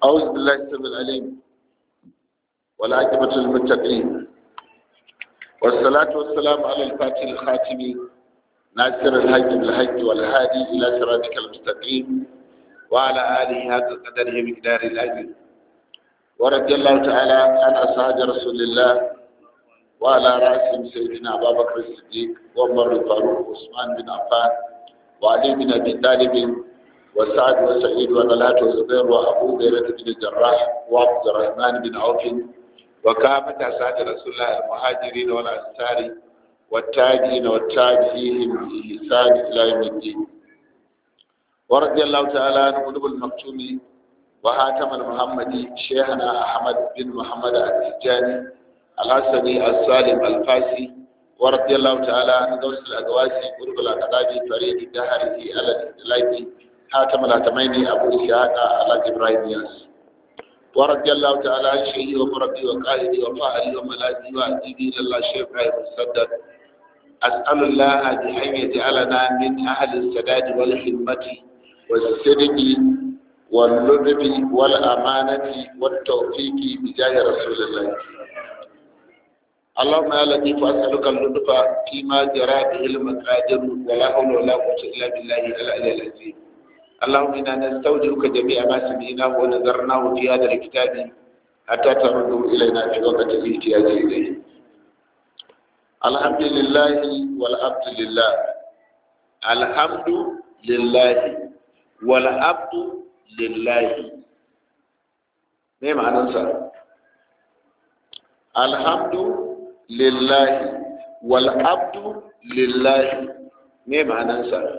أعوذ بالله السميع العليم والعاقبة للمتقين والصلاة والسلام على الفاتح الخاتم ناصر الحج بالحج والهادي إلى صراطك المستقيم وعلى آله هذا القدر مقدار الأجر ورضي الله تعالى عن أصحاب رسول الله وعلى رأسهم سيدنا أبا بكر الصديق وعمر الفاروق وعثمان بن عفان وعلي بن أبي طالب وسعد وسعيد وطلحة وزبير وأبو هريرة بن الجراح وعبد الرحمن بن عوف وكافة أسعد رسول الله المهاجرين والأنصار والتاجين والتابعين بإحسان إلى يوم الدين ورضي الله تعالى عن قلوب المكتوم وهاتم المحمدي شيخنا أحمد بن محمد التجاني الحسني السالم الفاسي ورضي الله تعالى عن غوث الأقواسي قرب الأقدام فريد الدهر في على الإطلاق حاتم الهتمين أبو إسحاق على إبراهيم ياس ورضي الله تعالى عن شيخي ومربي وقائدي وفاعلي وملاذي وأديبي إلى الله شيخ إبراهيم السدد أسأل الله أن يجعلنا من أهل السداد والخدمة والصدق واللطف والأمانة والتوفيق بجاه رسول الله اللهم يا لطيف أسألك اللطف فيما جرى به المقادير ولا حول ولا قوة إلا بالله العلي العظيم اللهم إنا نستودعك جميع ما سمعناه ونذرناه في هذا الكتاب حتى ترده إلينا في وقت الاحتياج إليه الحمد لله والعبد لله الحمد لله والعبد لله ما معنى الحمد لله والعبد لله ما معنى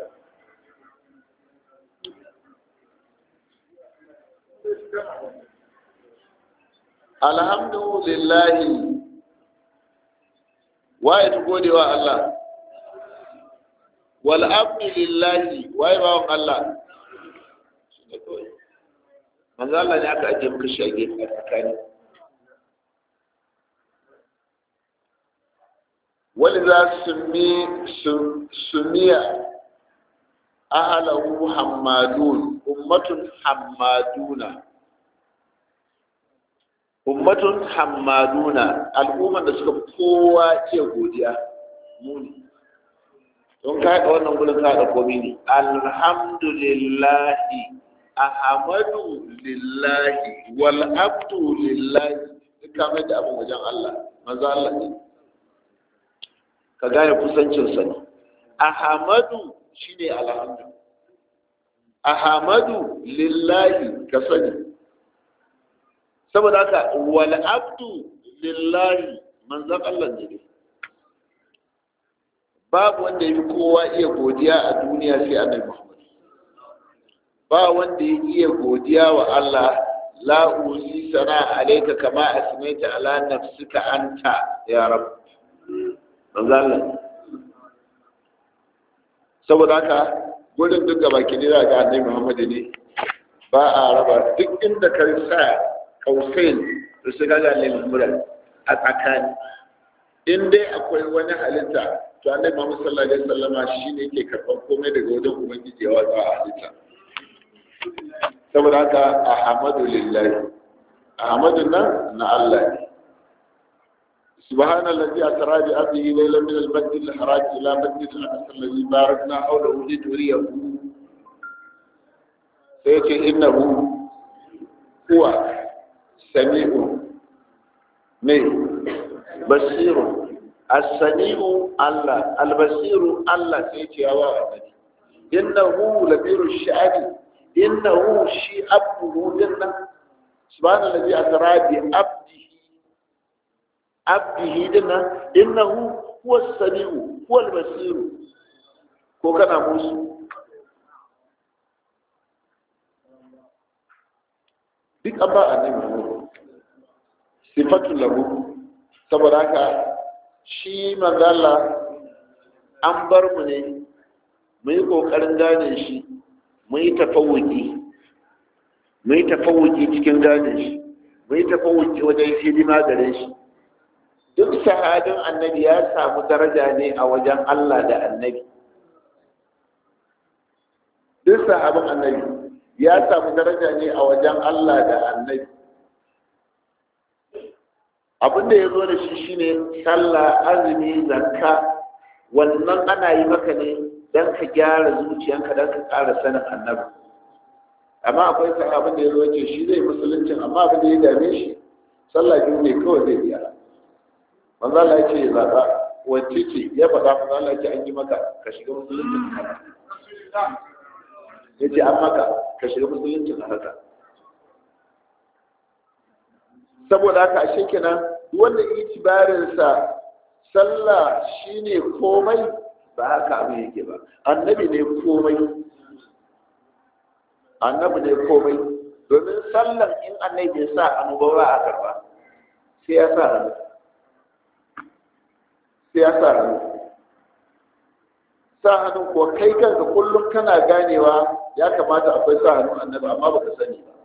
alhamdulillahi waye ta gode wa Allah wal abdulillahi waye bawon Allah manzo Allah ne aka ajiye muka shage a tsakani wani za su mi sumiya ahalahu hammadun ummatun hammaduna ummatun hammaduna al'umman da suka kowa iya godiya muni don ka haɗa wannan gudun ka haɗa komi ne alhamdulillahi ahamadu lillahi wal abdu lillahi duk ka mai da abin wajen Allah manzo Allah ne ka gane kusancinsa ne ahamadu shine alhamdu ahamadu lillahi ka sani saboda haka wal abdu lillahi manzon Allah ne babu wanda yafi kowa iya godiya a duniya sai annabi Muhammad ba wanda ya iya godiya wa Allah la usi sana alayka kama asmaita ala nafsika anta ya rab manzon Allah saboda haka gudun duk gaba ki ne ga annabi Muhammad ne ba a raba duk inda ka sa kausain da su gaga lilmuran a tsakani in dai akwai wani halitta to annabi Muhammad sallallahu alaihi wasallama shine ke karban komai daga wajen ubangiji ya watsa a halitta saboda haka ahmadu lillahi ahmadu nan na Allah ne سبحان الذي أسرى بأبيه ليلا من المسجد الحرام إلى مسجد الأقصى الذي باركنا حوله لنريه سيأتي إنه هو سميع من بصير السميع الله البصير الله سيتي هوا إنه لبير الشعب إنه شيء أبه لنا سبحان الذي أسرى بأبده أبده لنا إنه هو السميع هو البصير ko kana musu duk an ba annabi Muhammad sifatu lahu saboda haka shi manzala an bar mu ne mu yi kokarin gane shi mu yi tafawuki mu yi tafawuki cikin gane shi mu yi tafawuki wajen hidima gare shi duk sahabin annabi ya samu daraja ne a wajen Allah da annabi duk sahabin annabi ya samu daraja ne a wajen Allah da annabi abin da ya zo da shi shine sallah azumi zakka wannan ana yi maka ne don ka gyara zuciyanka don ka ƙara sanin annabi amma akwai sa abin da ya zo ce shi zai musuluncin amma abin da ya dame shi sallah biyu ne kawai zai biya manzo Allah ya ce ya zaɓa wacce ce ya faɗa manzo Allah ya ce an yi maka ka shiga musuluncin ya ce an maka ka shiga musuluncin a haka saboda haka ashe kenan wanda itibarinsa sallah shine komai ba haka abin yake ba annabi ne komai annabi ne komai domin sallar in annabi ya sa hannu ba a karba sai ya sa hannu sai ya sa hannu sa hannu ko kai kanka kullum kana ganewa ya kamata akwai sa hannu annabi amma baka sani ba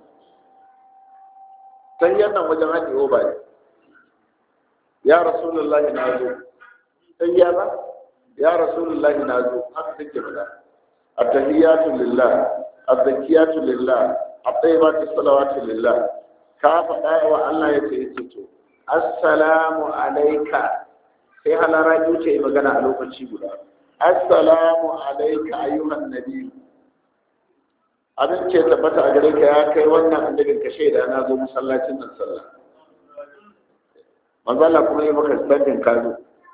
sai yannan wajen haɗe oba ne ya rasulullahi na zo sai ya ba ya rasulullahi na zo haka take faɗa at-tahiyatu lillah az-zakiyatu lillah at-tayyibatu salawatu lillah ka faɗa wa Allah ya ce yace to assalamu alayka sai halara ce magana a lokaci guda assalamu alayka ayyuhan nabi abin ce tabbata a gare ka ya kai wannan annabin ka shaida na zo masallacin nan sallah manzo Allah kuma yi maka standin kazo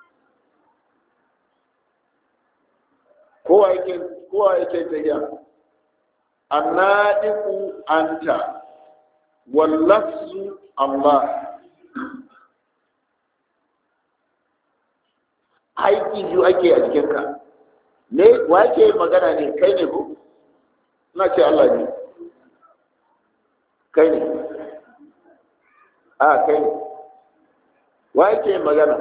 kowa yake kowa yake tafiya annadiku anta wallafzu Allah aiki biyu ake a jikinka ne wa ke magana ne kai ne ko na ce Allah ne kai ne a kai ne wa ke magana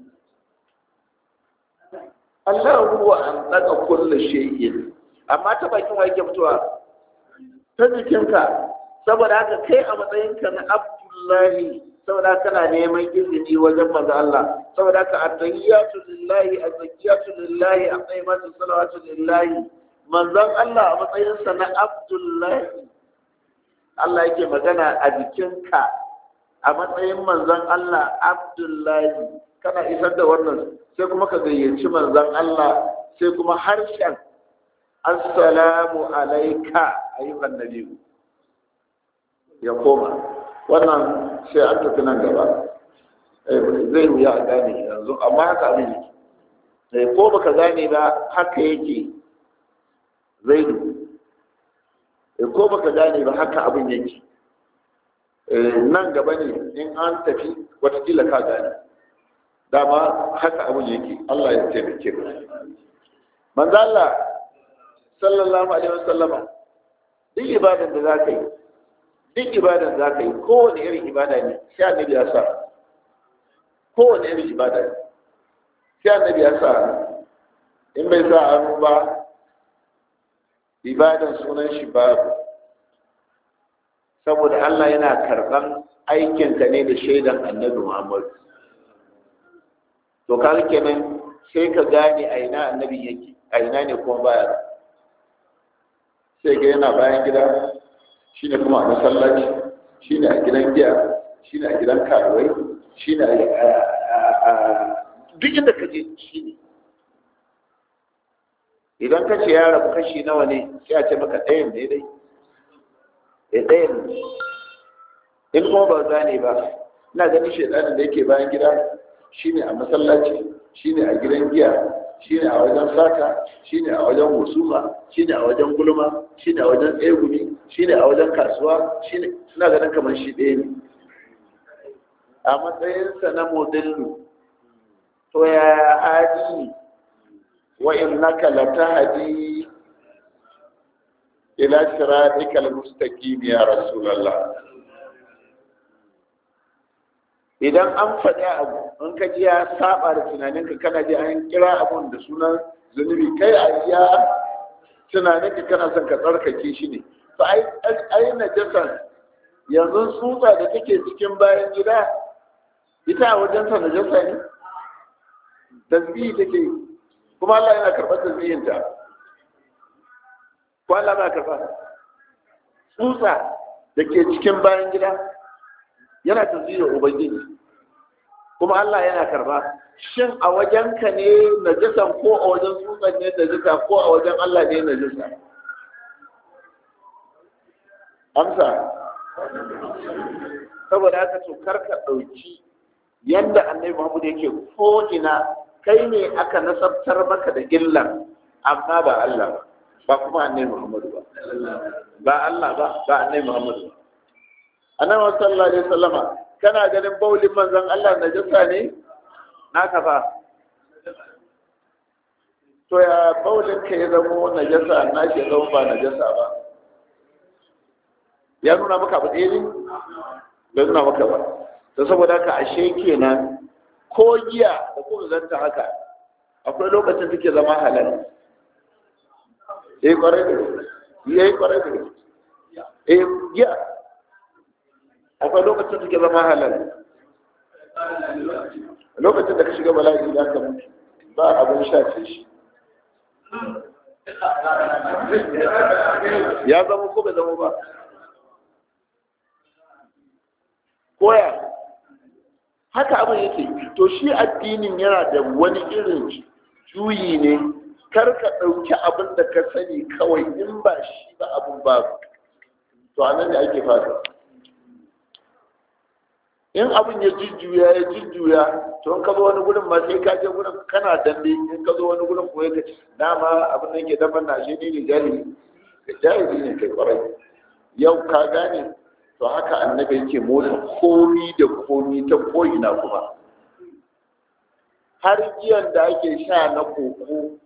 Allah huwa an daga kullu shay'in amma ta bakin wa yake fitowa ta jikinka saboda haka kai a matsayinka na Abdullahi saboda kana neman izini wajen manzo Allah saboda haka at-tahiyyatu lillahi az-zakiyatu lillahi at-tayyibatu salawatu lillahi manzon Allah a matsayinsa na Abdullahi Allah yake magana a jikinka a matsayin manzon Allah Abdullahi kana isar da wannan sai kuma ka gayyaci manzon Allah sai kuma harshen assalamu alaika ayyukan nabi ya koma wannan sai an tafi nan gaba zai wuya a gane yanzu amma haka abin yake ko baka gane ba haka yake zaidu ko baka gane ba haka abin yake nan gaba ne in an tafi watakila ka gane dama haka abin yake Allah ya taimake mu manzo Allah sallallahu alaihi wasallama duk ibadan da zaka yi duk ibadan da zaka yi kowane irin ibada ne sai annabi ya sa kowane irin ibada ne sai annabi ya sa in bai sa hannu ba ibadan sunan shi babu saboda Allah yana karɓan aikinka ne da shaidan annabi Muhammad to kaga kenan sai ka gane a ina annabi yake a ina ne kuma baya sai ga yana bayan gida shine kuma a masallaci shine a gidan giya shine a gidan karuwai shine a duk inda ka je shine idan ka ce ya rabu kashi nawa ne sai a ce maka ɗayan ne dai ya ɗayan ne in kuma ba gane ba ina ganin shaidanin da yake bayan gida shine a masallaci shine a gidan giya shine a wajen sata shine a wajen husuma shine a wajen gulma shine a wajen tsegumi shine a wajen kasuwa shine ina ganin kamar shi ɗaya ne a matsayinsa na modillu to ya hadi وإنك لتهدي إلى صراطك المستقيم يا رسول الله idan an faɗi abu in ka ji ya saba da tunaninka kana ji an kira abun da sunan zunubi kai a iya tunaninka kana son ka tsarkake shi ne to ai najasa yanzu tsutsa da take cikin bayan gida ita a wajensa najasa ne tasbihi take yi kuma Allah yana karɓar tasbihinta ko Allah na karɓa tsutsa da ke cikin bayan gida yana tasbihi ubangiji kuma Allah yana karba shin a wajenka ne najisan ko a wajen tsutsan ne najisa ko a wajen Allah ne najisa amsa saboda haka to karka ɗauki yadda annabi Muhammad yake ko ina kai ne aka nasabtar maka da illan amma ba Allah ba ba kuma annabi Muhammad ba ba Allah ba ba annabi Muhammad ba annabi sallallahu alaihi wasallama kana ganin baulin manzon Allah najasa ne naka ba to ya baulin ka ya zama najasa na shi zama ba najasa ba ya nuna maka abu ɗaya ne bai nuna maka ba to saboda haka ashe kenan ko giya da kuma zanta haka akwai lokacin suke zama halal eh kwarai da eh kwarai da eh giya akwai lokacin suke zama halal lokacin da ka shiga bala'i da ka mutu ba abin sha ce shi ya zama ko bai zama ba koya haka abin yake to shi addinin yana da wani irin juyi ne kar ka ɗauki abin da ka sani kawai in ba shi ba abin ba to a nan da ake fata in abin ya jujjuya ya jujjuya to in ka zo wani gurin ma sai ka je gurin kana dambe in ka zo wani gurin ko ya dama abin da yake daban na shi ne jahili jahili ne kai kwarai yau ka gane to haka annabi yake motsa komi da komi ta ko'ina kuma har giyan da ake sha na koko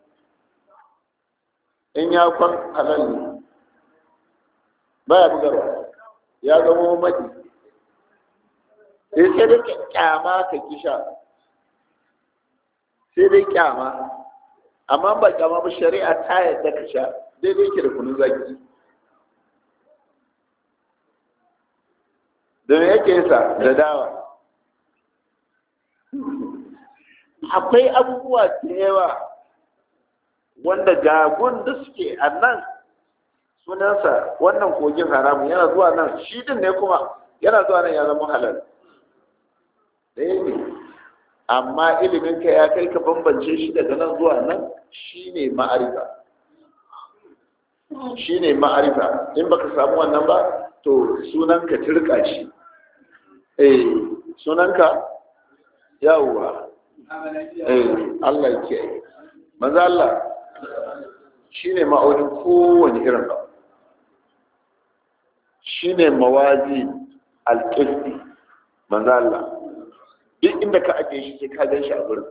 in ya kwan halal ne baya bugarwa ya zama madi sai sai dai kyama ka ki sha sai dai kyama amma ba kyama ba shari'a ta yadda ka sha daidai ke da kunun zaki da me yake sa da dawa akwai abubuwa da yawa wanda gagun da suke a nan sunansa wannan kogin haramun yana zuwa nan shi din ne kuma yana zuwa nan ya zama halal ɗaya ne amma iliminka ya kai ka bambance shi daga nan zuwa nan shi ne ma'arifa shi ne ma'arifa in baka samu wannan ba to sunanka turka shi eh sunanka yawwa eh Allah ke maza Allah shi ne ma'aunin kowane irin ba shi ne mawazi alƙisti maza Allah duk inda ka ajiye shi sai ka gan shi a gurin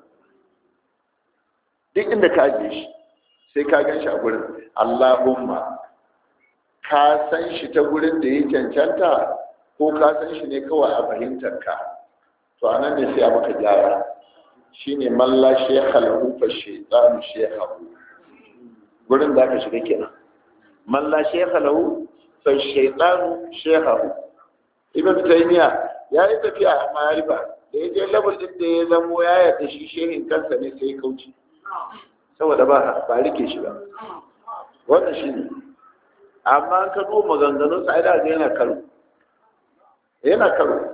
duk inda ka ajiye shi sai ka gan shi a gurin Allahumma ka san shi ta gurin da ya cancanta ko ka san shi ne kawai a fahimtar ka to a nan ne sai a maka gyara shi ne malla shekha lahu fa shaitanu shekhahu gurin da aka shiga kenan malla shekha lahu fa shaitanu shekhahu ibn taymiya ya yi tafiya a ma'arifa da ya je level din da ya zamo ya yarda shi shehin kansa ne sai ya kauce saboda ba ba rike shi ba wannan shi ne amma ka duba maganganun sa da yana karo yana karo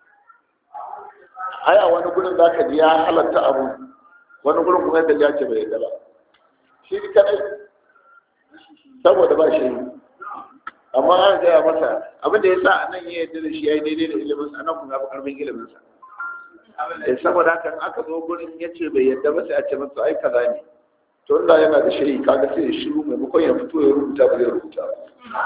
ai a wani gurin zaka ji ya halatta abu wani gurin kuma yadda ya ce bai yadda ba shi kadai saboda ba shi amma an gaya masa abin da ya sa a nan ya yadda da shi ya yi daidai da ilimin sa nan kuma ya fi karfin ilimin sa saboda haka in aka zo gurin ya ce bai yadda ba sai a ce masa ai kaza ne to Allah yana da shiri kaga sai ya shiru maimakon ya fito ya rubuta ba zai rubuta ba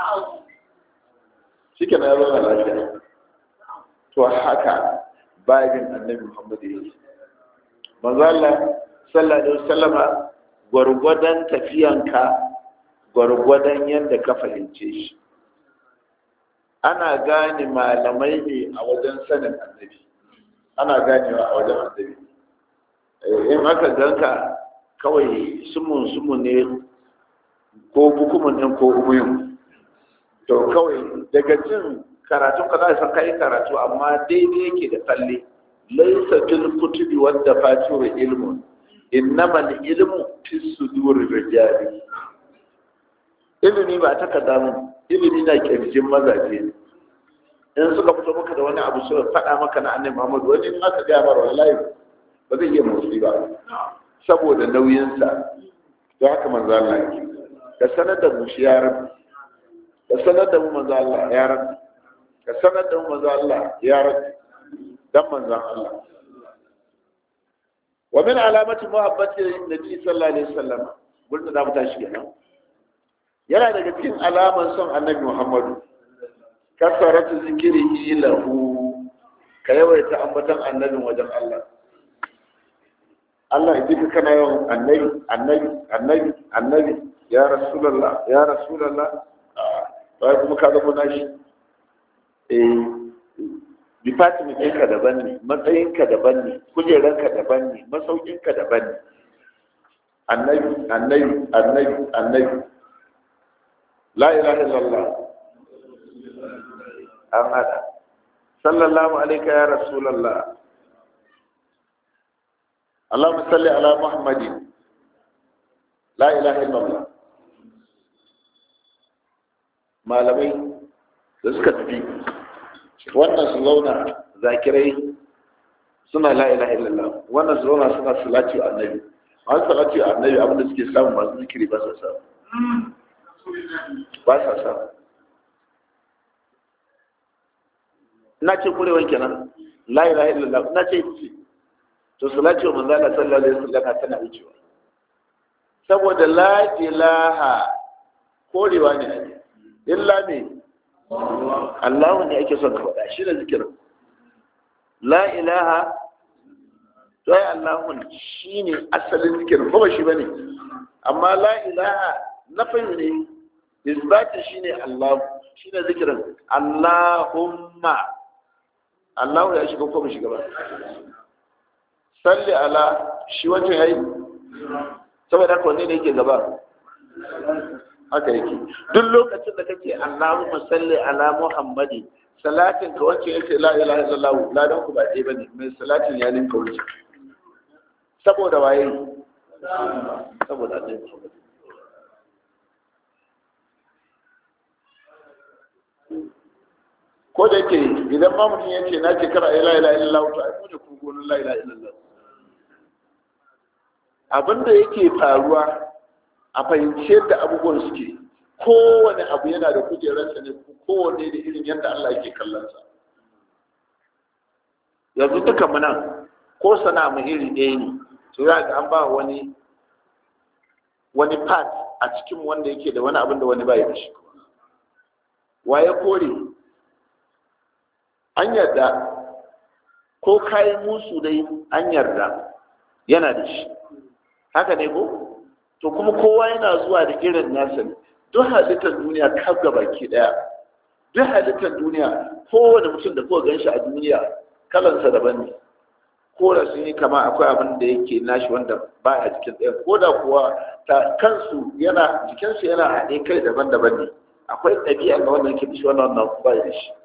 shike na yaro na lafiya to haka bayan annabi Muhammad yake manzo Allah sallallahu alaihi wasallama gwargwadon tafiyanka gwargwadon yadda ka fahimce shi ana gane malamai ne a wajen sanin annabi ana ganewa a wajen annabi in aka ganka kawai sumun sumun ne ko bukumun ɗin ko ubuyun to kawai daga jin karatun ka za san kai karatu amma daidai yake da tsalle laisa fil kutubi wadda fatiru ilmun innama ilmu fi suduri rijali ilimi ba takarda mun ilimi na kirjin mazaje ne in suka fito maka da wani abu suka faɗa maka na annabi Muhammad wani in aka gaya mara wallahi ba zai iya motsi ba saboda nauyinsa to haka manzo Allah yake ka sanar da mu shi ya rabbi ka sanar da mu manzo Allah ya rabbi ka sanar da mu manzo Allah ya rabbi dan manzo Allah wa min alamati muhabbati nabi sallallahu alaihi wasallam gurin da mu tashi kenan yana daga cikin alaman son annabi Muhammadu kasaratu zikrihi lahu ka yawaita ambatan annabin wajen Allah Allah ya ka kana yawan annabi annabi annabi annabi ya rasulullah ya rasulullah bai kuma ka zama nashi eh department ɗinka daban ne matsayinka daban ne kujeranka daban ne masaukinka daban ne annabi annabi annabi annabi la ilaha illallah an hada sallallahu alaika ya rasulallah اللهم صل على محمد لا اله الا الله malamai da suka tafi wannan su zauna zakirai suna la ilaha illallah wannan su zauna suna salati wa annabi masu salati wa annabi abinda suke samu masu zikiri ba sa samu ba sa samu na ce kurewan kenan la ilaha illallah na ce ita ce to salati wa manzo Allah sallallahu alaihi wasallam tana wucewa saboda la ilaha korewa ne illa me Allah ne ake son ka faɗa shi da zikirin la ilaha to ai Allah shi ne asalin zikirin ba shi bane amma la ilaha nafi ne isbati shine Allah shi ne zikirin Allahumma Allah ya shiga ko ba shiga ba salli ala shi wancan yayi saboda haka wanne ne yake gaba haka yake duk lokacin da kake Allahumma salli ala Muhammadi salatin ka wacce yake la ilaha illallah la dan ku ba dai bane mai salatin ya ninka wuce saboda waye saboda annabi Muhammad ko da yake idan ma mutum yake na ke kara la ilaha illallah to ai mu ne ku gonin la ilaha illallah abinda yake faruwa a fahimci yadda abubuwan suke kowane abu yana da kujerarsa ne kowane da irin yadda Allah yake kallonsa yanzu duka muna ko sana mu iri ɗaya ne to ya ga an ba wani wani part a cikin wanda yake da wani abin da wani bai da shi waye kore an yarda ko kayan musu dai an yarda yana da shi haka ne ko to kuma kowa yana zuwa da irin nasa ne duk halittar duniya kaf ga baki daya duk halittar duniya kowane mutum da kowa ganshi a duniya kalansa daban ne ko da sun yi kama akwai abin da yake nashi wanda ba a jikin ɗaya ko da kuwa ta kansu yana jikinsu yana haɗe kai daban-daban ne akwai ɗabi'a ga wanda yake da shi wannan wannan ba da shi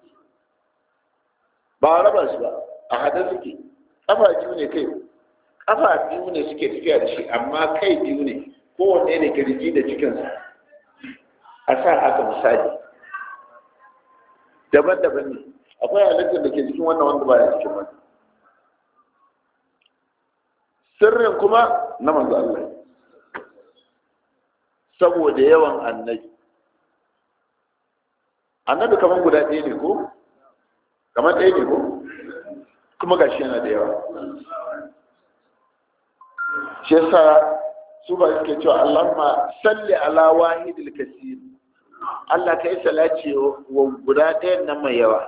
ba a raba su ba a haɗe suke ƙafa biyu ne kai ƙafa biyu ne suke tafiya da shi amma kai biyu ne kowanne ne kirji da cikinsa a sa haka misali daban-daban ne akwai halittar da ke cikin wannan wanda ba ya cikin wannan sirrin kuma na manzo Allah saboda yawan annabi annabi kamar guda ɗaya ne ko kamar ɗaya ne ko kuma gashi yana da yawa shi yasa su ba suke cewa Allahumma salli ala wahidil kasir Allah kai salati wa guda ɗayan nan mai yawa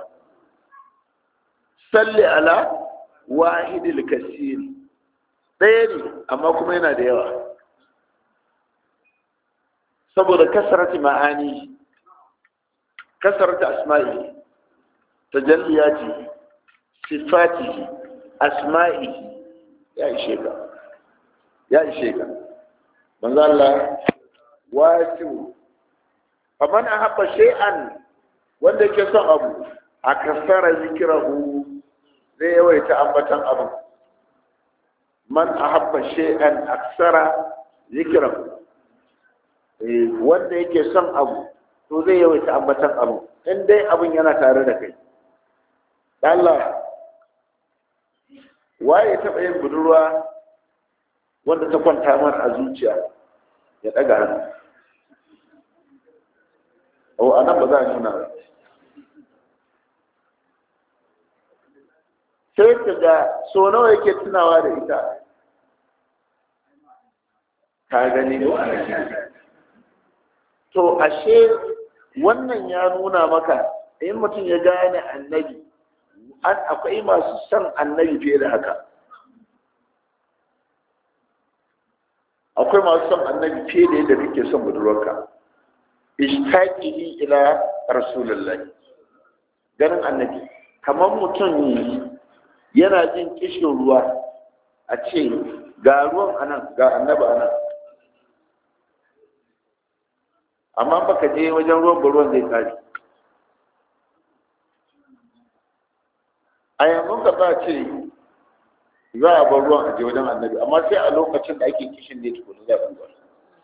salli ala wahidil kasir ɗaya ne amma kuma yana da yawa saboda kasarati ma'ani kasarati asma'i tajalliyati sifati asma'i ya ishe ka ya ishe ka manzo Allah wasiu faman ahabba shay'an wanda yake son abu a kasara zikrahu zai yawaita ambatan abu man ahabba shay'an aksara zikrahu wanda yake son abu to zai yawaita ambatan abu in dai abin yana tare da kai Allah waye taɓa yin budurwa wanda ta kwanta mar a zuciya ya ɗaga hannu o a nan ba za a nuna ba sai ka ga so nawa yake tunawa da ita ka gani to ashe wannan ya nuna maka in mutum ya gane annabi akwai masu son annabi fiye da haka akwai masu son annabi fiye da yadda kake son budurwarka ishtaqihi ila rasulullahi ganin annabi kamar mutum yana jin kishin ruwa a ce ga ruwan anan ga annabi anan amma baka je wajen ruwan ba ruwan zai kare a yanzu ka za ce za a bar ruwan aje wajen annabi amma sai a lokacin da ake kishin ne tukunu za a bar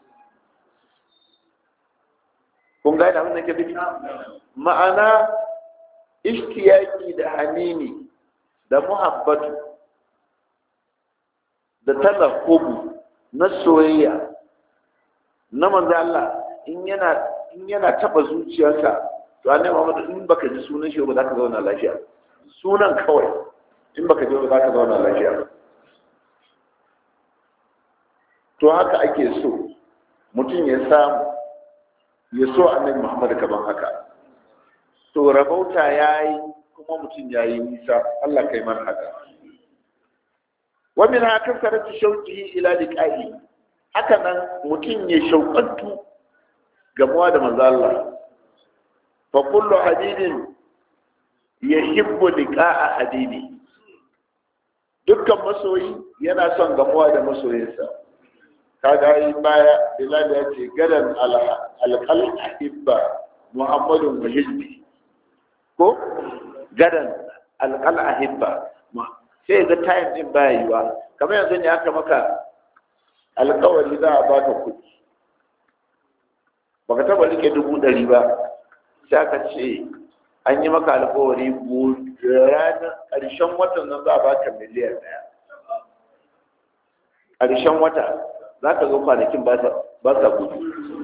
kun gane abin da ke nufi ma'ana ishtiyaki da hanini da muhabbatu da talakubu na soyayya na manzo Allah in yana in yana taba zuciyarka to annabi Muhammad in baka ji sunan shi ba za ka zauna lafiya sunan kawai in baka ji ba za ka zauna lafiya to haka ake so mutum ya samu ya so annabi Muhammad kaman haka to rabauta yayi kuma mutum yayi nisa Allah kai man haka wa min haka karatu shauqihi ila liqa'i haka nan mutum ya shauƙantu gamuwa da manzo Allah fa kullu hadidin yahibbu liqa'a hadidi dukkan masoyi yana son gamuwa da masoyinsa kaga yi baya bilal ya ce gadan alqal ahibba muhammadun wa hizbi ko gadan alqal ahibba sai ga time din baya yiwa kamar yanzu ne aka maka alƙawari za a baka kuɗi baka taba rike dubu ɗari ba sai aka ce an yi maka alƙawari ranar ƙarshen watan nan za a baka miliyan ɗaya ƙarshen wata za ka zo kwanakin ba sa gudu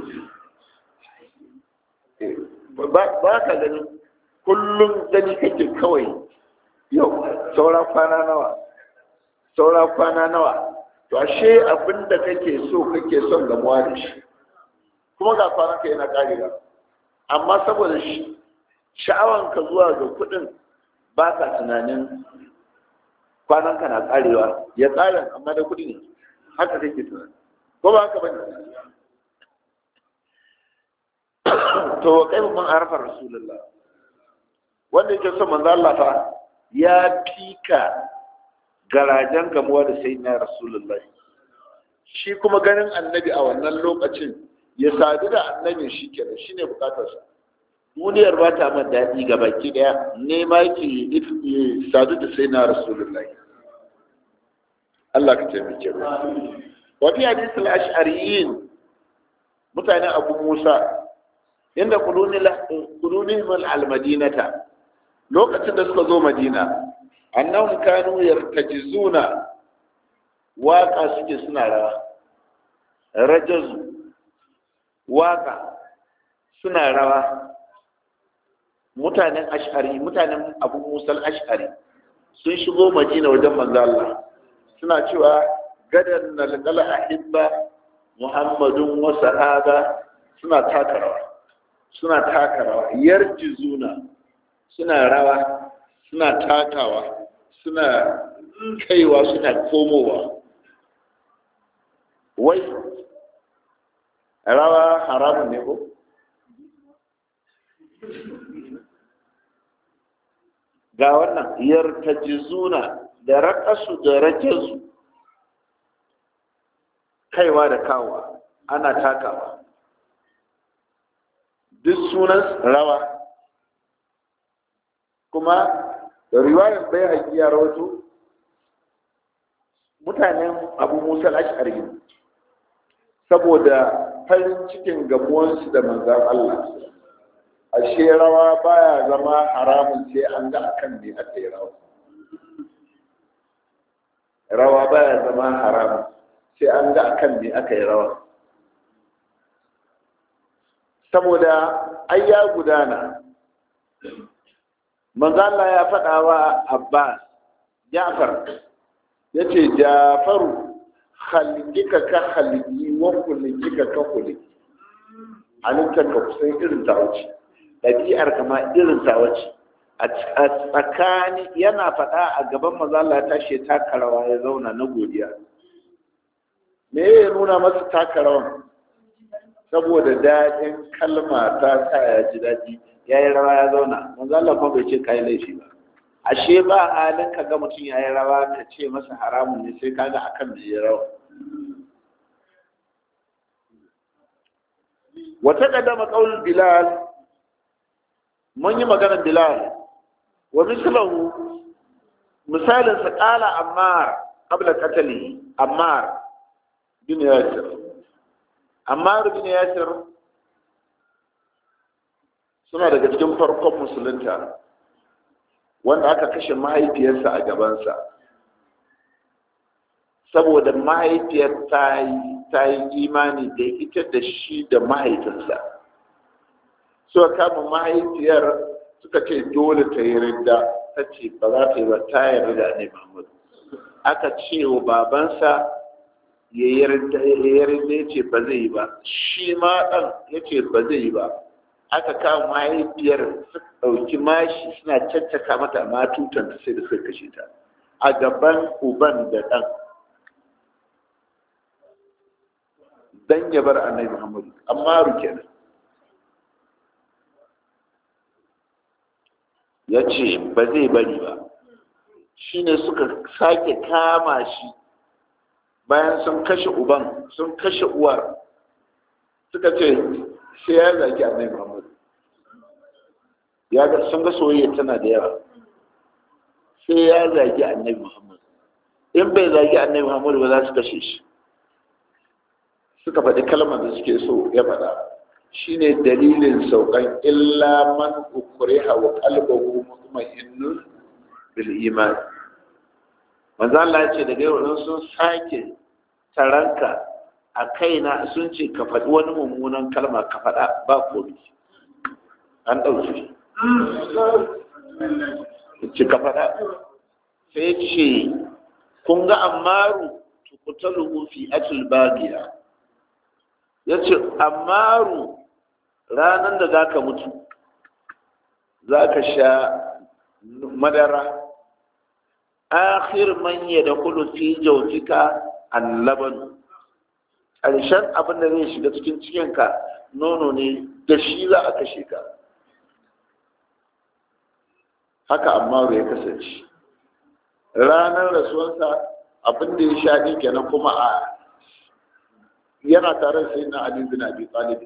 ba ka gani kullum gani kake kawai yau saura kwana nawa saura kwana nawa to ashe abinda kake so kake son gamuwa da shi kuma ga kwananka yana karewa amma saboda sha'awanka zuwa ga kudin ba ka tunanin kwananka na karewa ya tsarin amma da kudi ne haka kake tunani ko ba haka bane to kai mun arfa rasulullah wanda yake son manzo Allah fa ya fika garajen gamuwa da sayyidina rasulullah shi kuma ganin annabi a wannan lokacin ya sadu da annabin shi kenan shine bukatarsa duniyar ba ta man daɗi ga baki ɗaya ne ma yake ya sadu da sai na rasulullahi Allah ka taimake mu wa fi hadisul ash'ariyin mutanen abu musa inda qulunihim al-madinata lokacin da suka zo madina annahum kanu yartajizuna waka suke suna rawa rajazu waka suna rawa mutanen ash'ari mutanen abu musal ash'ari sun shigo madina wajen manzo Allah suna cewa gadan nalqala ahibba muhammadun wa sahaba suna taka rawa suna taka rawa yarjizuna suna rawa suna takawa suna kaiwa suna komowa wai rawa haramun ne ko ga wannan yartajizuna da raƙasu da rajazu kaiwa da kawa ana takawa duk sunan rawa kuma da riwayar bai haƙiya rawato mutanen abu musa ash'ari saboda farin cikin gamuwansu da manzan Allah ashe rawa baya zama haramun sai an ga akan ne aka yi rawa rawa baya zama haramun sai an ga akan ne aka yi rawa saboda ai ya gudana manzala ya faɗa wa abbas jafar ya ce jafaru halikika ka haliki wa kulikika ka kuliki halittar ka kusan irin ta wuce ɗabi'ar kama irin ta wuce a tsakani yana faɗa a gaban mazala ya tashi taka rawa ya zauna na godiya me ya nuna masa taka rawan saboda daɗin kalma ta sa ya ji daɗi ya yi rawa ya zauna mazala kuma bai ce kayi laifi ba ashe ba halin ka ga mutum ya yi rawa ka ce masa haramun ne sai kaga akan da ya rawa wata kadama qaul bilal mun yi maganar bilal wa mislahu misalin sa qala ammar qabla qatli ammar bin yasir ammar bin yasir suna daga cikin farkon musulunta wanda aka kashe mahaifiyarsa a gabansa saboda mahaifiyar ta yi imani da ita da shi da mahaifinsa suka kama mahaifiyar suka ce dole ta yi ridda ta ce ba za ta yi ba ta yi ridda ne mahmud aka ce wa babansa ya yi ridda ya ce ba zai yi ba shi ma ɗan ya ce ba zai yi ba aka kama mahaifiyar suka ɗauki mashi suna caccaka mata ma tutanta sai da suka kashe ta a gaban uban da ɗan dan ya bar annabi muhammadu amma ruke nan ya ce ba zai bari ba shine suka sake kama shi bayan sun kashe uban sun kashe uwar suka ce sai ya zagi annabi muhammadu ya ga sun ga soyayya tana da yawa sai ya zagi annabi muhammadu in bai zagi annabi muhammadu ba za su kashe shi suka faɗi kalmar da suke so ya faɗa shine dalilin saukan illa man ukriha wa qalbuhu mutma'innun bil iman manzo Allah ya ce daga yau sun sake taranka a kaina sun ce ka faɗi wani mummunan kalma ka faɗa ba komi an ɗauki ce ka faɗa sai ce kun ga ammaru tukutalu fi atul bagiya ya ce ammaru ranar da za ka mutu za ka sha madara akhir man ya da kulu fi jautika allaban ƙarshen abin da zai shiga cikin cikinka nono ne da shi za a kashe ka haka ammaru ya kasance ranar rasuwarsa abin da ya sha ɗin kenan kuma a yana tare sai na Ali bin Abi Talib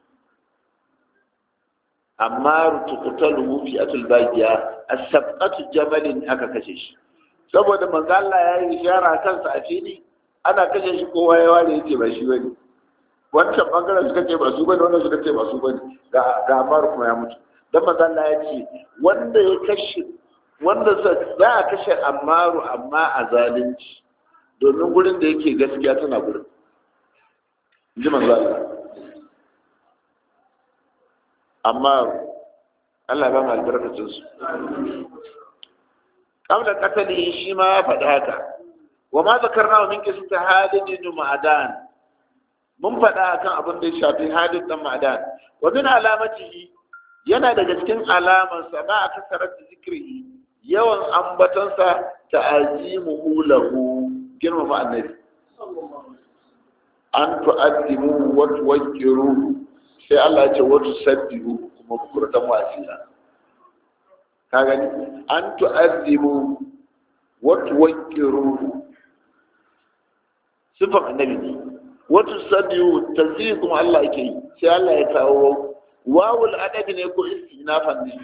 amma rutukutalu fi atul bagiya as-sabqatu jamalin aka kashe shi saboda manzo Allah ya yi ishara kansa a fili ana kashe shi kowa ya ware yace ba shi bane wancan bangaren suka ce ba su bane wannan suka ce ba su bane ga ga Amar kuma ya mutu dan manzo Allah ya ce wanda ya kashe wanda za a kashe Ammaru amma a zalunci domin gurin da yake gaskiya tana gurin ji manzo Allah amma Allah ba mu albarkacin su qabla qatali shi ma ya faɗi haka wa ma zakarna min qisati Halid bin Ma'dan mun faɗa akan abin da ya shafi Halid dan Ma'dan wa min alamatihi yana daga cikin alaman sa ma aka sarar da zikri yawan ambatansa ta'azimuhu lahu girmama annabi an tu'addimu wa tuwakkiru sai Allah ya ce wa tusaddiru kuma bukurtan wasila ka gani an tu'addimu wa tuwakkiru sifan annabi ne wa tusaddiru tazkiri kuma Allah yake yi sai Allah ya kawo wawul adabi ne ko istinafan ne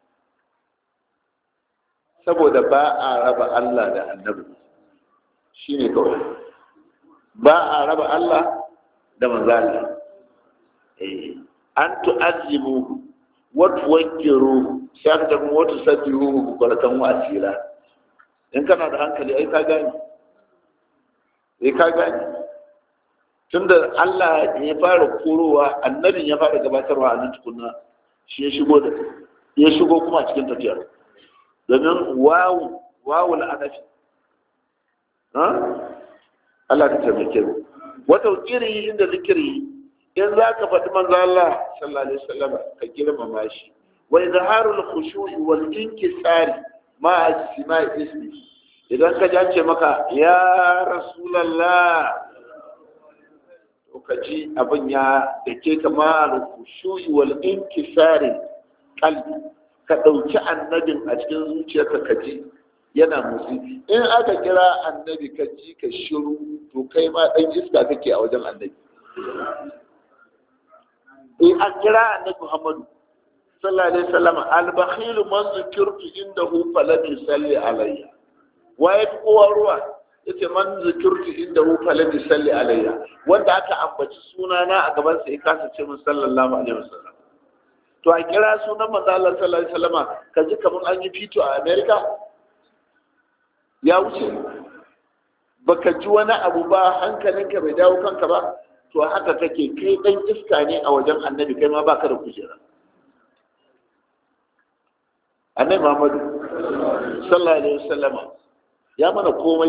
saboda ba a raba Allah da annabi shine kawai ba a raba Allah da manzo Allah eh an tu'azzimu wata wankiru sai aka tafi wata sabbihu bukuratan wasila in kana da hankali ai ka gane ai ka gane tunda Allah ya fara korowa annabin ya fara gabatarwa a nan tukunna shi ya shigo da ya shigo kuma cikin tafiyar domin wawu wawu la'anafi ha Allah ta taimake mu wata kiri inda zikiri in za ka faɗi manzo Allah sallallahu alaihi wasallam ka girmama shi wa izharul khushu'i wal inkisari ma isma ismi idan ka jace maka ya rasulullah to ka ji abin ya dake ka ma al khushu'i wal inkisari qalbi ka dauki annabin a cikin zuciyarka ka ji yana musu in aka kira annabi ka ji ka shiru to kai ma dan iska kake a wajen annabi in an kira annabi Muhammadu sallallahu alaihi wasallam al-bakhil man zikirtu indahu falam yusalli alayya wa ya fi kowa ruwa yace man zikirtu indahu falam yusalli alayya wanda aka ambaci sunana a gaban sa ya kasa ce min sallallahu alaihi wasallam to a kira sunan manzo Allah sallallahu alaihi wasallam ka ji kaman an yi fito a America ya wuce baka ji wani abu ba hankalinka bai dawo kanka ba to haka kake kai dan iska ne a wajen annabi kai ma baka da kujera annabi Muhammadu sallallahu alaihi wasallama ya mana komai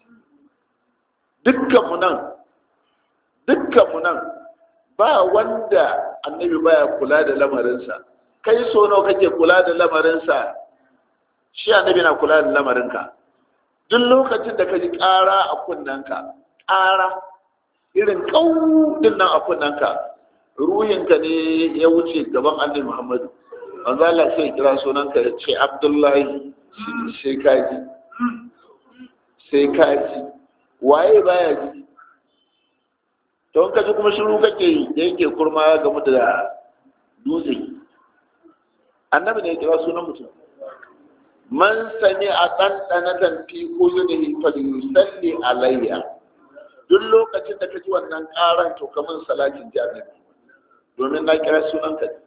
dukkan mu nan dukkan mu nan ba wanda annabi baya kula da lamarinsa kai so nawa kake kula da lamarinsa shi annabi na kula da lamarinka duk lokacin da ka ji ƙara a kunnanka ƙara irin ƙaunin nan a kunnanka ruhinka ne ya wuce gaban annabi muhammadu manzo Allah sai kira sunanka ya ce abdullahi sai kaji sai kaji waye baya ji to in ka ji kuma shiru kake yi da yake kurma game da dutse annabi ne ya kira sunan mutum man sami a ɗanɗanatan fi uzunihi falyusalli alayya duk lokacin da ka ji wannan ƙaran to kamar salatin jami'i domin na kira sunanka ne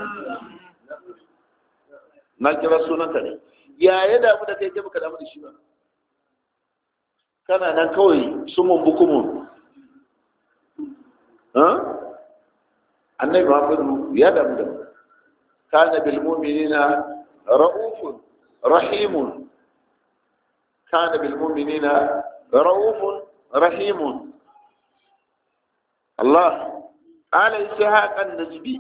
na kira sunanka ne ya ya damu da kai kai baka damu da shi ba kana nan kawai sumun bukumun annabi muhammadu ya damu da kana bil mu'minina ra'ufun rahimun kana bil mu'minina ra'ufun rahimun Allah قال إسحاق النجبي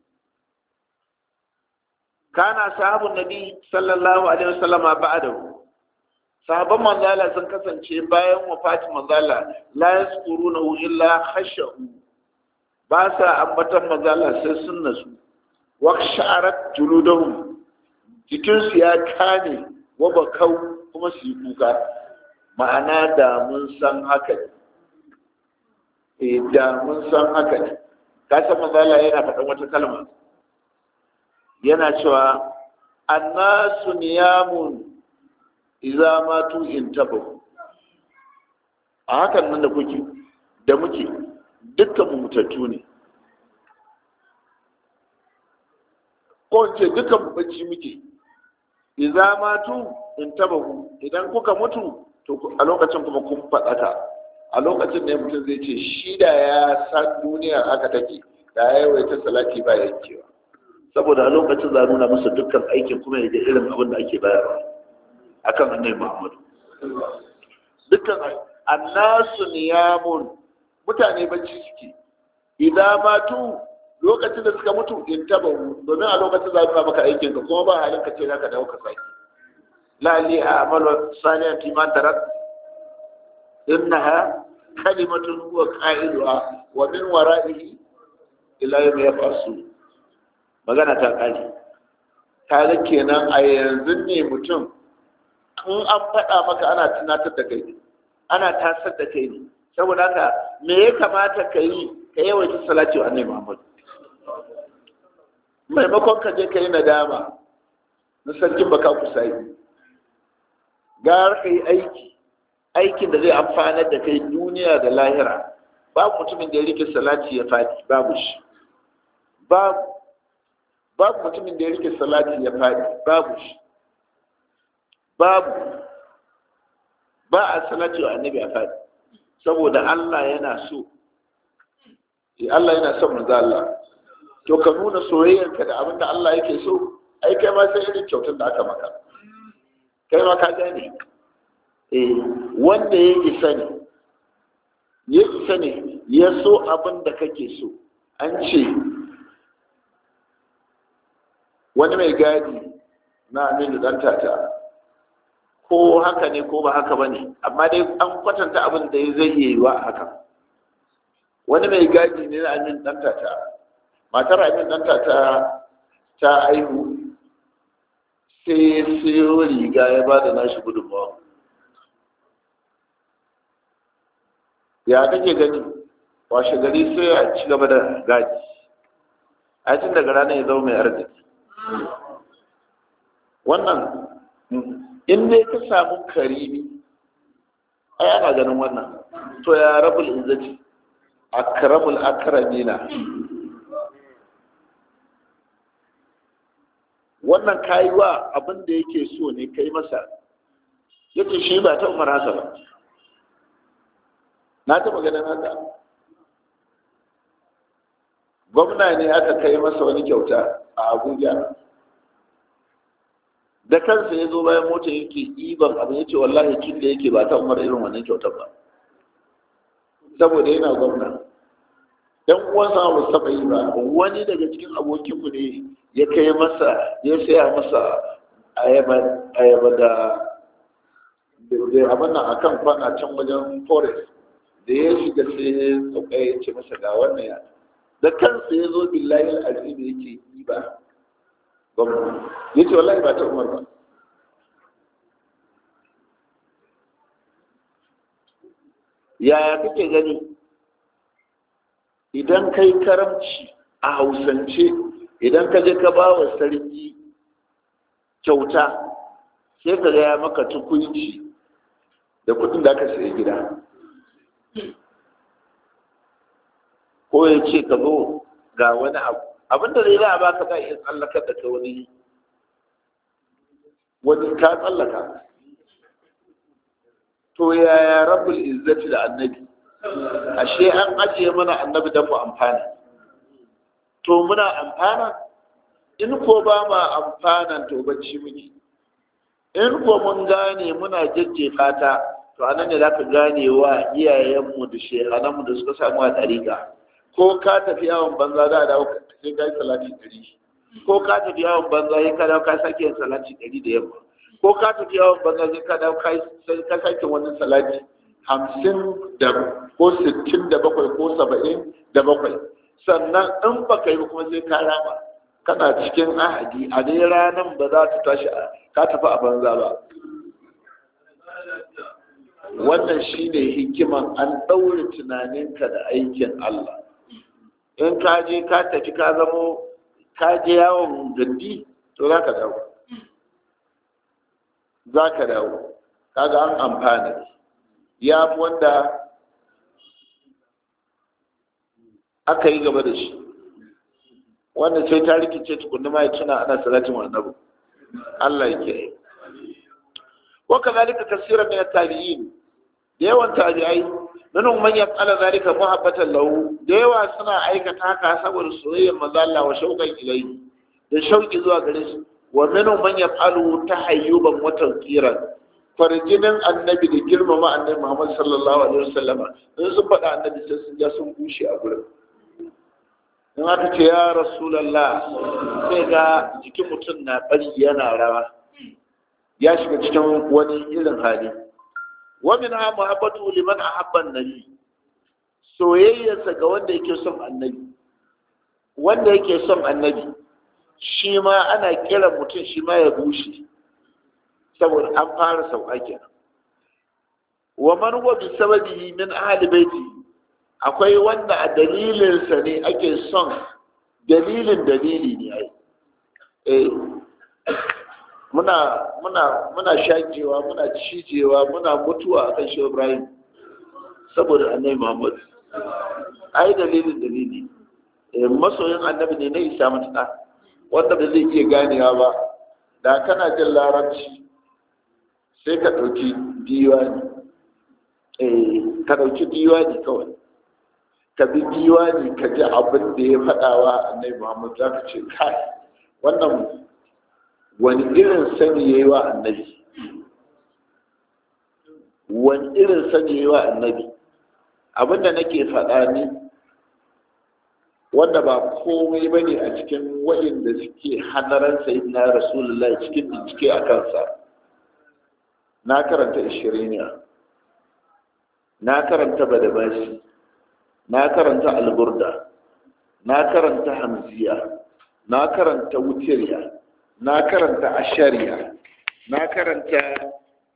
كان أصحاب النبي صلى الله عليه وسلم بعده sahabban manzala sun kasance bayan wafatin manzala la yaskurunahu illa khashu ba sa ambatan manzala sai sun nasu wa sha'arat juludahum jikin su ya kane wa bakau kuma su yi kuka ma'ana da mun san haka ne eh da mun san haka ne ka san manzala yana faɗan wata kalma yana cewa annasu niyamun iza matu in taba a hakan nan da kuke da muke dukkan mu mutattu ne ko ce dukkan mu bacci muke iza matu in taba idan kuka mutu to a lokacin kuma kun faɗaka a lokacin ne mutum zai ce shi da ya san duniya haka take da ya yawaita salati ba yankewa saboda a lokacin za nuna masa dukkan aikin kuma ya ga irin abin da ake bayarwa akan annabi Muhammadu dukkan annasu niyamun mutane bacci suke idan matu lokacin da suka mutu in taba domin a lokacin za nuna maka aikin ka kuma ba halin ka ce za ka dawo ka saki la li a'malu salihan fi ma tarak innaha kalimatun huwa qailuha wa min wara'ihi ila yawmi yab'asu magana ta kare kaga kenan a yanzu ne mutum in an faɗa maka ana tunatar da kai ana tasar da kai ne saboda haka me ya kamata ka yi ka yawaita salati wa annabi Muhammad maimakon ka je ka yi nadama na sarkin baka kusa yi gara ka yi aiki aikin da zai amfanar da kai duniya da lahira babu mutumin da ya rike salati ya faɗi babu shi babu babu mutumin da ya rike salati ya faɗi babu shi babu ba a salati wa annabi a faɗi saboda Allah yana so Allah yana son manzo Allah to ka nuna soyayyarka da abin da Allah yake so ai kai ma sai irin kyautar da aka maka kai ma ka gane eh wanda ya isa ne ya isa ne ya so abin da kake so an ce wani mai gadi na aminu dan tata ko haka ne ko ba haka ba ne amma dai an kwatanta abin da zai iya yi wa haka wani mai gadi ne na aminu dan tata matar aminu dan tata ta aihu sai siyo riga ya ba da nashi gudunmawa ya kake gani washe gari sai a ci gaba da gaji a tun daga ranar ya zama mai arziki wannan in dai ka samu karimi ai ana ganin wannan to ya rabul izzati akramul akramina wannan kayi wa abin da yake so ne kai masa yace shi ba ta umar haka ba na taɓa ganin haka gwamna ne aka kai masa wani kyauta a abuja da kansa ya zo bayan mota yake iban abin ya ce wallahi kin da yake ba ta umar irin wannan kyautar ba saboda yana gwamna dan uwansa ba su taɓa yi ba wani daga cikin abokinmu ne ya kai masa ya saya masa ayaba da da abin nan akan kwana can wajen forest da ya shiga sai ya sauka ya ce masa ga wannan ya da kansa ya zo billahi al'azim yake yi ba gwamna ya ce wallahi ba ta umar ba yaya kake gani idan kai karamci a hausance idan ka je ka ba wa sarki kyauta sai ka gaya maka tukunci da kudin da aka sayi gida ko ya ce ka zo ga wani abu abinda zai za a baka za a iya tsallakar da ka wani wani ka tsallaka to yaya rabbul izzati da annabi ashe an ajiye mana annabi don mu amfana to muna amfana in ko ba ma amfanan to bacci muke in ko mun gane muna jajjefa ta to anan ne zaka gane wa iyayenmu da shehananmu da suka samu a ɗariƙa ko ka tafi yawon banza za a dawo sai ka yi salati ɗari ko ka tafi yawon banza sai ka dawo ka sake yin salati ɗari da yamma ko ka tafi yawon banza sai ka dawo ka sake wani salati hamsin da ko sittin da bakwai ko saba'in da bakwai sannan in ba ka yi kuma sai ka rama kana cikin ahadi a dai ranar ba za ta tashi ka tafi a banza ba wannan shine hikiman an ɗaure tunaninka da aikin Allah in ka je ka tafi ka zamo ka je yawon gandi to za ka dawo za ka dawo kaga an amfana ya fi wanda aka yi gaba da shi wanda sai ta rikice tukunna ma ya tuna ana salatin annabi Allah ya kiyaye wa kadhalika kaseeran min at-tabi'in da yawan tabi'ai minhum man yaf'ala dhalika muhabbatan lahu da yawa suna aikata haka saboda soyayyar manzo Allah wa shauqan ilayhi da shauki zuwa gare shi wa minhum man yaf'alu tahayyuban wa tawqiran farjinin annabi da girmama annabi Muhammad sallallahu alaihi wasallama in sun faɗa annabi sai sun ja sun bushe a gurin in aka ce ya rasulallah sai ga jikin mutum na bari yana rawa ya shiga cikin wani irin hali wa min ha muhabbatu liman ahabba annabi soyayyarsa ga wanda yake son annabi wanda yake son annabi shi ma ana kiran mutum shi ma ya bushe saboda an fara sauka kenan wa man huwa bi sababihi min ahli baiti akwai wanda a dalilinsa ne ake son dalilin dalili ne ai eh muna muna muna shakewa muna cijewa muna mutuwa a kan shehu ibrahim saboda annabi muhammad ai dalilin dalili eh masoyin annabi ne na isa matuƙa wanda ba zai iya ganewa ba da kana jin larabci sai ka ɗauki diwani eh ka ɗauki diwani kawai ka bi diwani ka ji abin da ya faɗawa annabi muhammad za ka ce kai wannan wani irin sani ya yi wa annabi wani irin sani ya yi wa annabi abinda nake faɗa ni wanda ba komai ba ne a cikin waɗanda suke hanaran sayin na rasulullah cikin bincike a kansa na karanta ishiriniya na karanta badabashi na karanta alburda na karanta hamziya na karanta wutiriya na karanta ashariya na karanta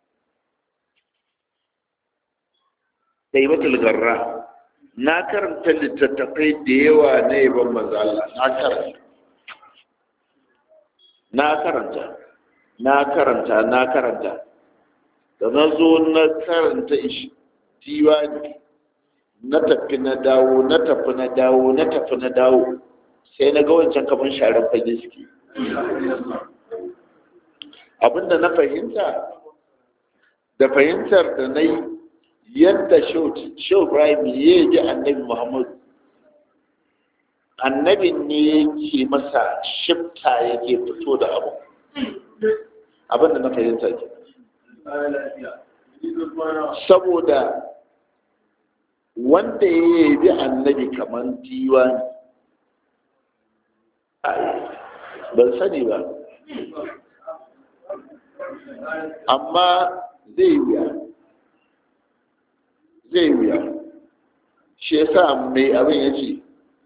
daibatul garra na karanta littattafai da yawa na yaban mazala na karanta na karanta na karanta na karanta da na zo na karanta diwani na tafi na dawo na tafi na dawo na tafi na dawo sai na ga wancan kamar sharar fage suke abinda na fahimta da fahimtar da na yi yadda shau ibrahim ya ji annabi muhammadu annabin ne yake masa shifta yake fito da abu abinda na fahimta ke saboda wanda ya yi annabi kamar diwani ban sani ba amma zai wuya zai wuya shi yasa mai abin ya ce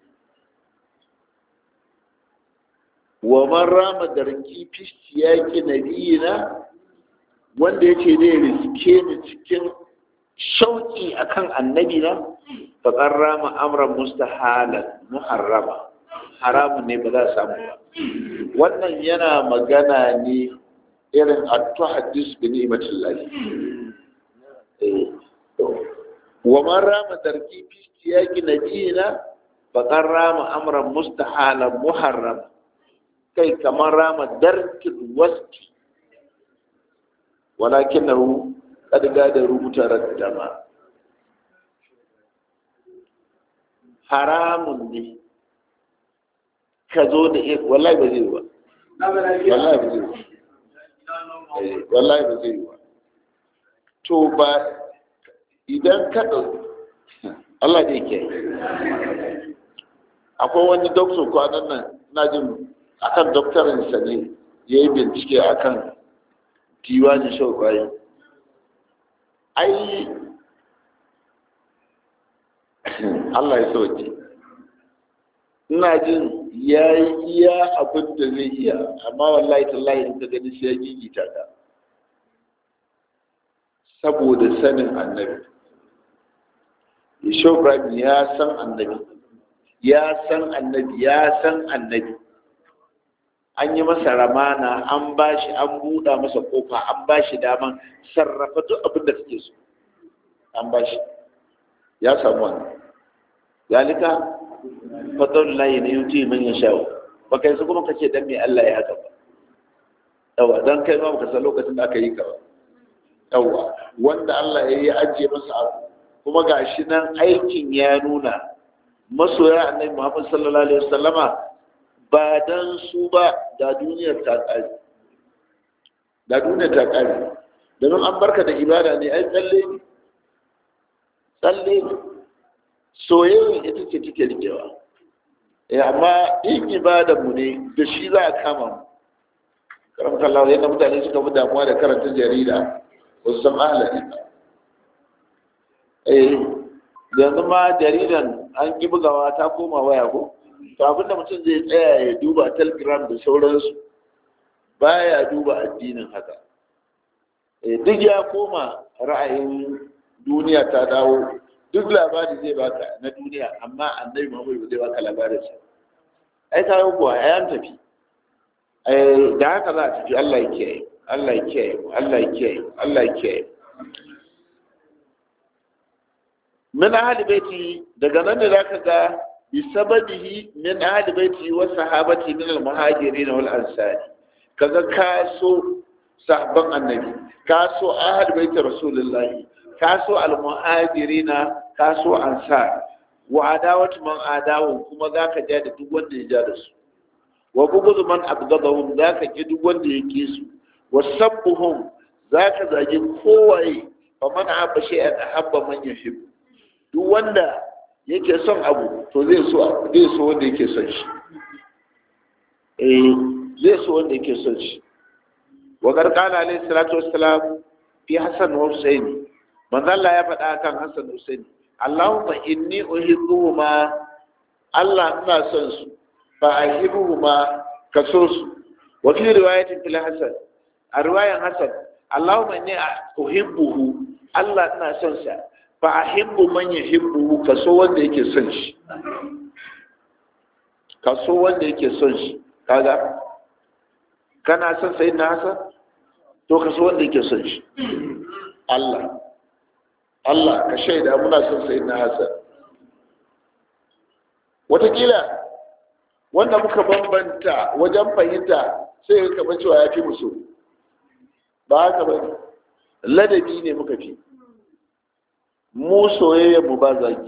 wa man rama darki fisti yaki nabiyina wanda ya ce zai riske ni cikin shauki akan annabi na faƙar rama amran mustahalan muharrama haramun ne ba za a samu ba wannan yana magana ne irin attu hadis bi ni'matin lahi wa man rama tarki fi siyaqi nabiyina faqad rama amran mustahalan muharram kai kamar rama darkil wasti walakinahu qad gada rubuta raddama haramun ne ka zo da iya wallahi ba zai ba wallahi ba zai ba wallahi ba zai ba to ba idan ka ɗauki Allah da yake akwai wani doktor kwanan nan na jin akan doktorinsa ne ya yi bincike akan diwanin shau bayan ai Allah ya sauke ina jin ya yi iya abin da zai iya amma wallahi tallahi in ka gani sai ya gigita ka saboda sanin annabi Yashau Ibrahim ya san annabi ya san annabi ya san annabi an yi masa ramana an ba shi an buɗa masa kofa an ba shi daman sarrafa duk abin da suke so an ba shi ya samu wannan zalika fadar layi ne yuti man ya shawo ba kai su kuma ka ce dan me Allah ya haka ba yawa dan kai ma baka san lokacin da aka yi ka ba yawa wanda Allah ya yi ajiye masa abu kuma gashi nan aikin ya nuna masoya annabi Muhammad sallallahu alaihi wasallama ba dan su ba da duniyar ta kare da duniyar ta kare domin an barka da ibada ne ai tsalle ne tsalle ne soyayya ita ce take rikewa eh amma in ibada mu ne da shi za a kama mu karamta Allah yadda mutane suka fi damuwa da karanta jarida wasu san ahalari ba eh yanzu ma jaridan an ki bugawa ta koma waya ko to abinda mutum zai tsaya ya duba telegram da sauransu baya duba addinin haka eh duk ya koma ra'ayin duniya ta dawo duk labari zai baka na duniya amma annabi Muhammad ba zai baka labarin sa ai ka yi kuwa ai an tafi eh da haka za a tafi Allah ya kiyaye Allah ya kiyaye Allah ya kiyaye Allah ya kiyaye min ahli baiti daga nan ne zaka ga bisababihi min ahli baiti wa sahabati min al-muhajirin wal ansari kaga ka so sahabban annabi ka so ahli baiti rasulullahi ka so al-muhajirin ka so ansar wa adawatu man adawu kuma zaka ja da duk wanda ya ja da su wa bughd man abghadahum zaka ki duk wanda ya ki su wa sabbuhum zaka zagi kowaye fa man habba shay'an ahabba man yuhib duk wanda yake son abu to zai so zai so wanda yake son shi eh zai so wanda yake son shi wa garqala alayhi salatu wassalam fi hasan wa husaini manzo Allah ya faɗa kan hasan da husaini Allahumma inni uhibbuhuma Allah ina son su fa ahibbuhuma ka so su wa fi riwayatin fil hasan a riwayan hasan Allahumma inni uhibbuhu Allah ina son sa fa ahibbu man yuhibbu kaso wanda yake son shi kaso wanda yake son shi kaga kana son sai na hasan to kaso wanda yake son shi Allah Allah ka shaida muna son sai na hasan watakila wanda muka bambanta wajen fahimta sai ka kamar cewa ya fi musu ba haka ba ladabi ne muka fi mu mu ba zagi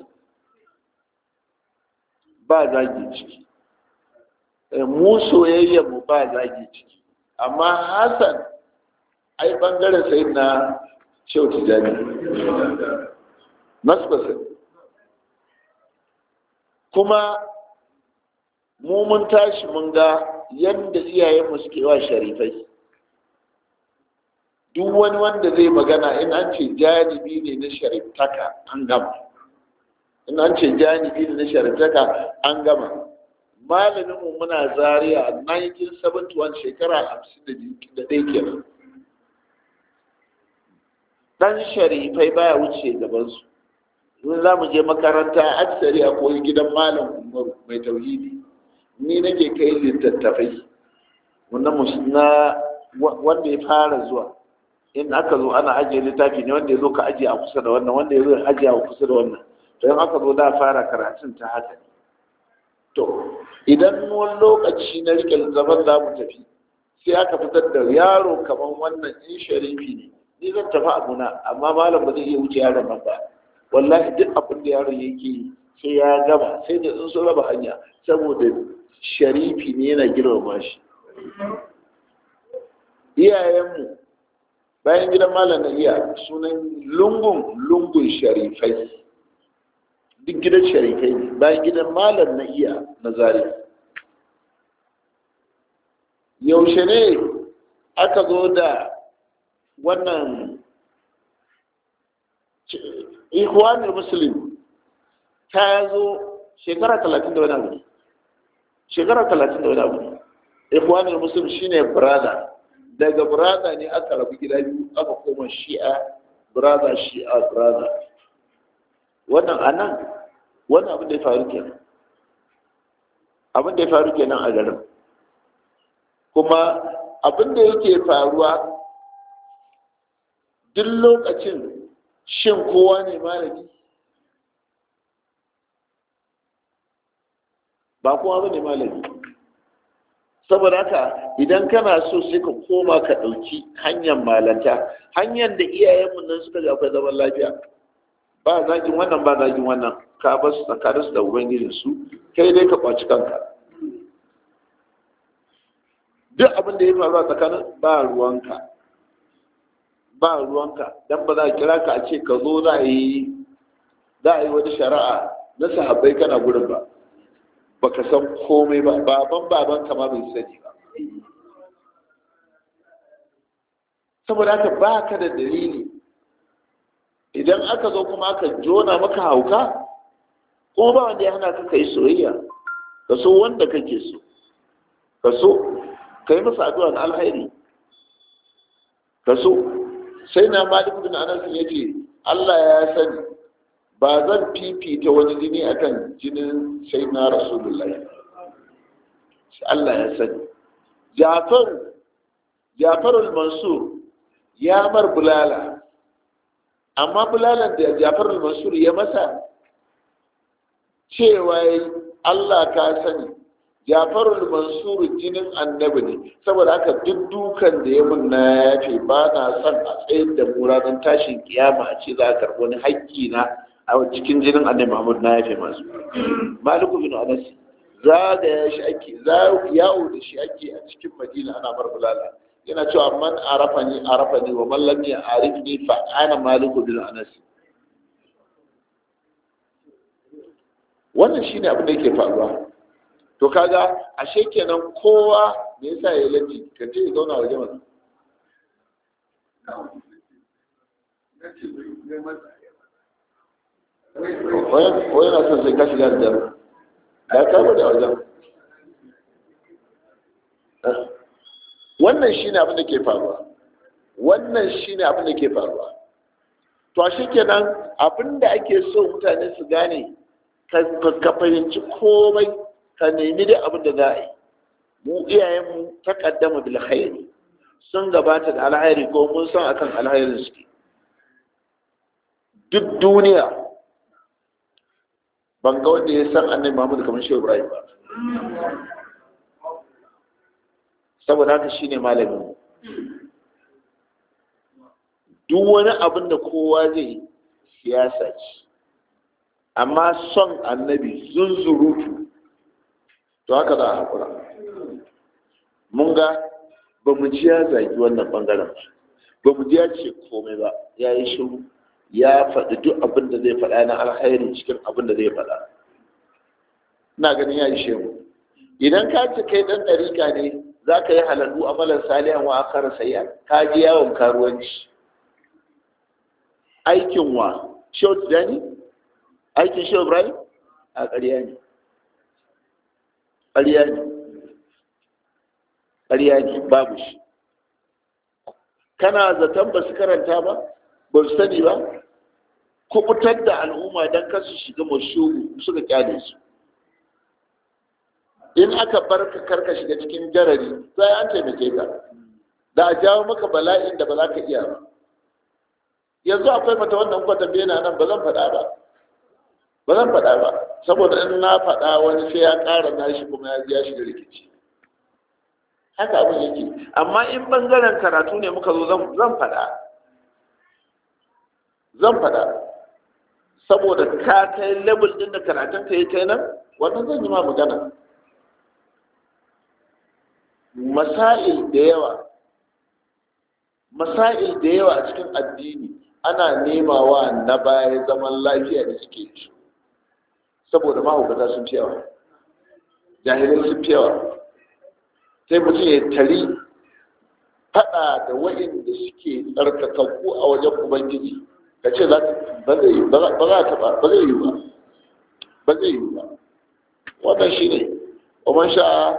ba zagi ciki mu mu ba zagi ciki amma hassan ai bangaren sai na shehu tijjani nasbasin kuma mu mun tashi mun ga yadda iyayenmu suke wa sharifai duk wani wanda zai magana in an ce janibi ne na shariftaka an gama in an ce janibi ne na shariftaka an gama malaminmu muna zariya a 1971 shekara 51 kenan dan sharifai baya wuce gabansu in za mu je makaranta aksari a koyi gidan malam umaru mai tauhidi ni nake kai littattafai na wanda ya fara zuwa in aka zo ana ajiye littafi ne wanda ya zo ka ajiye a kusa da wannan wanda ya zo ajiye a kusa da wannan to in aka zo da fara karatun ta haka ne to idan wani lokaci na rike zaman za mu tafi sai aka fitar da yaro kamar wannan in sharifi ne ni zan tafi abuna amma malam ba zai iya wuce yaron nan ba wallahi duk abin da yaron yake sai ya gama sai da in so raba hanya saboda sharifi ne yana girmama shi iyayenmu bayan gidan malam na iya sunan lungun lungun sharifai duk gidan sharifai ne bayan gidan malam na iya na zari yaushe ne aka zo da wannan ikhwanul muslim ta zo shekara talatin da wani abu shekara talatin da wani abu ikhwanul muslim shine brother daga brother ne aka rabu gida biyu aka koma shi'a brother shi'a brother wannan anan wannan abin da ya faru kenan abin da ya faru kenan a garin kuma abin da yake faruwa duk lokacin shin kowa ne malami ba kowa ba ne malami saboda haka idan kana so sai ka koma ka ɗauki hanyar malanta hanyar da iyayenmu nan suka ga akwai zaman lafiya ba zagin wannan ba zagin wannan ka ba su tsakanin su da ubangijin su kai dai ka kwaci kanka duk abin da ya faru a tsakanin ba ruwanka ba ruwanka dan ba za a kira ka a ce ka zo za a yi za a yi wani shari'a na sahabbai kana gurin ba baka san komai ba baban baban ma bai sani ba saboda haka ba ka da dalili idan aka zo kuma aka jona maka hauka kuma ba wanda ya hana ka kai soyayya ka so wanda kake so ka so ka yi masa addu'a na alhairi ka so sai na malik bin anas ya ce Allah ya sani ba zan fifita wani jini akan jinin sai na rasulullahi Allah ya sani jafar jafarul mansur ya mar bulala amma bulalan da jafarul mansur ya masa cewa Allah ka sani Jafarul Mansur jinin annabi ne saboda haka duk dukan da ya mun na yafe ba na son a tsayar da mu ranar tashin kiyama a ce za a karɓi wani haƙƙi na a cikin jinin annabi Muhammad na yafe masu Maliku bin Anas zagaya shi ake yawo da shi ake a cikin Madina ana barbulala yana cewa man arafani arafani wa man lam ya'rifni fa ana Maliku bin Anas wannan shine abin da yake faruwa to kaga ashe kenan kowa me yasa ya latti ka ce ya zauna waje mana wani na son sai ka shiga da jami'a da ka bada wajen wannan shine abin da ke faruwa wannan shine abin da ke faruwa to ashe kenan abin da ake so mutane su gane ka fahimci komai ka nemi da abin da za a yi mu iyayenmu ta kaddama bil khairi sun gabata da alhairi ko mun san akan alhairin suke duk duniya ban ga wanda ya san annabi Muhammad kamar Shehu Ibrahim ba saboda haka shine malamin duk wani abin da kowa zai siyasa ce amma son annabi zunzurutu to haka za a haƙura mun ga ba mu ji ya zagi wannan ɓangaren ba mu ji ya ce komai ba ya yi shiru ya faɗi duk abin da zai faɗa na alhairi cikin abin da zai faɗa ina ganin ya ishe mu idan ka ce kai ɗan ɗarika ne za ka yi halallu amalan salihan wa akara sayya ka ji yawon karuwanci aikin wa shehu tijani aikin shehu ibrahim a ƙarya ne ƙarya ne ƙarya ne babu shi kana zaton ba su karanta ba ba su sani ba kubutar da al'umma don kasu shiga mashugu suka kyale su in aka bar ka karka shiga cikin jarari sai an taimake ka da a jawo maka bala'in da ba za ka iya ba yanzu akwai mata wannan kwatan bena nan ba zan faɗa ba ba zan faɗa ba saboda in na faɗa wani sai ya ƙara nashi kuma ya ya shiga rikici haka abin yake amma in bangaren karatu ne muka zo zan faɗa zan faɗa saboda ka kai level ɗin da karatun ka yi kai nan wannan zan yi ma magana masail da yawa masail da yawa a cikin addini ana nemawa na baya zaman lafiya da suke ci saboda mahaukata sun fi yawa jahilai sun fi yawa sai mutum ya tari fada da wa'inda suke tsarkakakku a wajen ubangiji ka ce ba zai yi ba ba zai yi ba ba zai yi ba wannan shi ne ومن شاء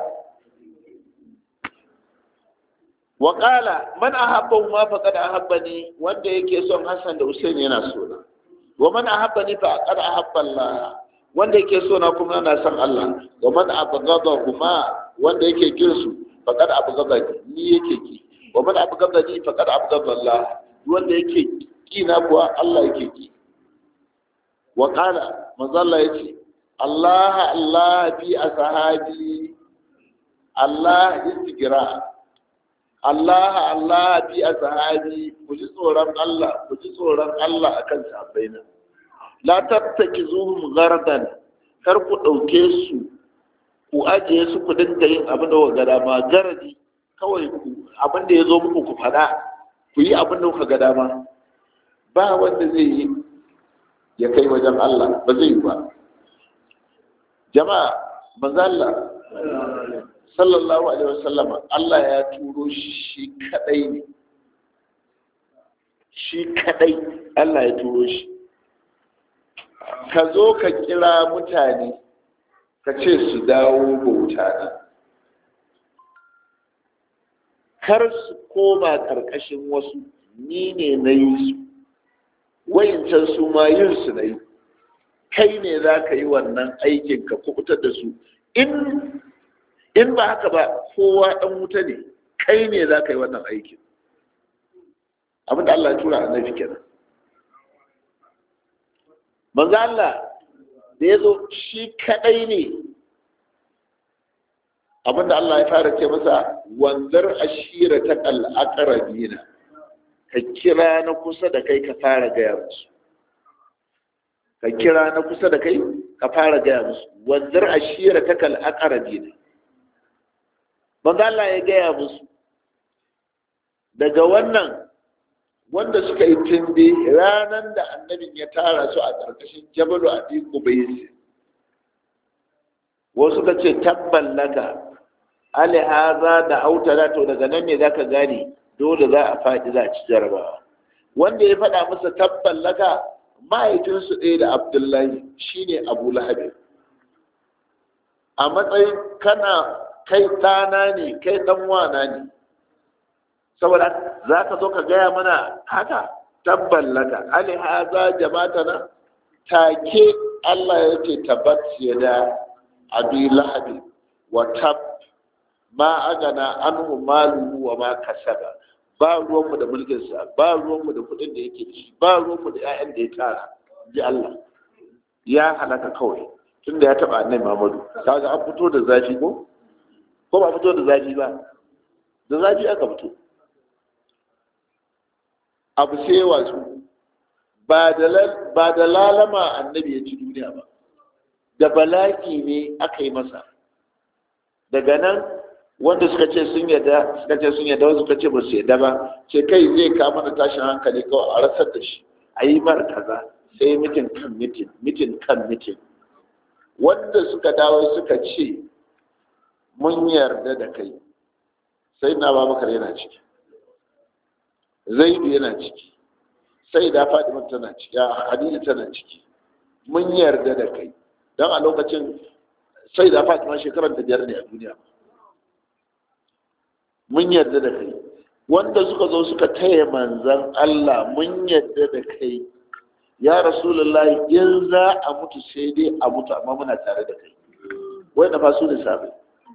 وقال من أحبهما فقد أحبني wanda yake son Hassan da Hussein yana so na wa man ahabbani fa qad ahabba Allah wanda yake so na kuma yana son Allah wa man abghadahuma wanda yake kin su fa qad abghadani ni yake ki wa man abghadani fa qad abghadha Allah wanda yake ki na kuwa Allah yake ki wa qala manzo Allah yace Allah Allah fi ashabi Allah istigra Allah Allah fi ashabi ku ji tsoron Allah ku ji tsoron Allah akan sahabbaina la tattakizuhum ghardan kar ku dauke su ku ajiye su ku dinga yin abin da ga dama garadi kawai ku abin da ya zo muku ku faɗa ku yi abin da kuka ga dama ba wanda zai yi ya kai wajen Allah ba zai yi ba jama'a manzo Allah sallallahu alaihi wasallama Allah ya turo shi kadai ne shi kadai Allah ya turo shi ka zo ka kira mutane ka ce su dawo bauta na kar su koma ƙarƙashin wasu ni ne na yi su wayancan su ma yin su na yi kai ne za ka yi wannan aikin ka kubutar da su in in ba haka ba kowa ɗan wuta ne kai ne za ka yi wannan aikin abinda Allah ya tura annabi kenan manzo Allah da ya zo shi kadai ne abinda Allah ya fara ce masa wanzar ashira ta al'aqrabina ka kira na kusa da kai ka fara gaya musu ka kira na kusa da kai ka fara gaya musu wanzar ashira ta al'aqrabina manzo Allah ya gaya musu daga wannan wanda suka yi tumbe ranar da annabin ya tara su a ƙarƙashin jabalu a ɗiku bai wasu ka ce tabban laka ali haza da autara to daga nan ne za ka gane dole za a faɗi za a ci jarabawa wanda ya faɗa masa tabban laka mahaifinsu ɗaya da abdullahi shine abu lahabi a matsayin kana kai ɗana ne kai ɗan wana ne saboda za ka zo ka gaya mana haka tabban laka ali haza jama'atana take Allah ya ce tabbat ya da abi lahabi wa tab ma agana anhu maluhu wa ma kasaba ba ruwanmu da mulkinsa ba ruwanmu da kuɗin da yake ci ba ruwanmu da 'ya'yan da ya tara ji Allah ya halaka kawai tunda ya taɓa annabi Muhammadu kaga an fito da zafi ko ko ba fito da zafi ba da zafi aka fito abu sai wasu ba da lalama annabi ya ci duniya ba da bala'i ne aka yi masa daga nan wanda suka ce sun yadda suka ce sun yadda wasu suka ce ba su yadda ba ce kai zai kama da tashin hankali kawai a rasar da shi a yi mara kaza sai mitin kan mitin mitin kan mitin wanda suka dawo suka ce mun yarda da kai sai na babakar yana ciki zaidu yana ciki sai da fatima tana ciki hadija tana ciki mun yarda da kai don a lokacin sai da fatima shekarar da biyar ne a duniya mun yarda da kai wanda suka zo suka taya manzan Allah mun yarda da kai ya rasulullahi in za a mutu sai dai a mutu amma muna tare da kai wai na fasu da sabai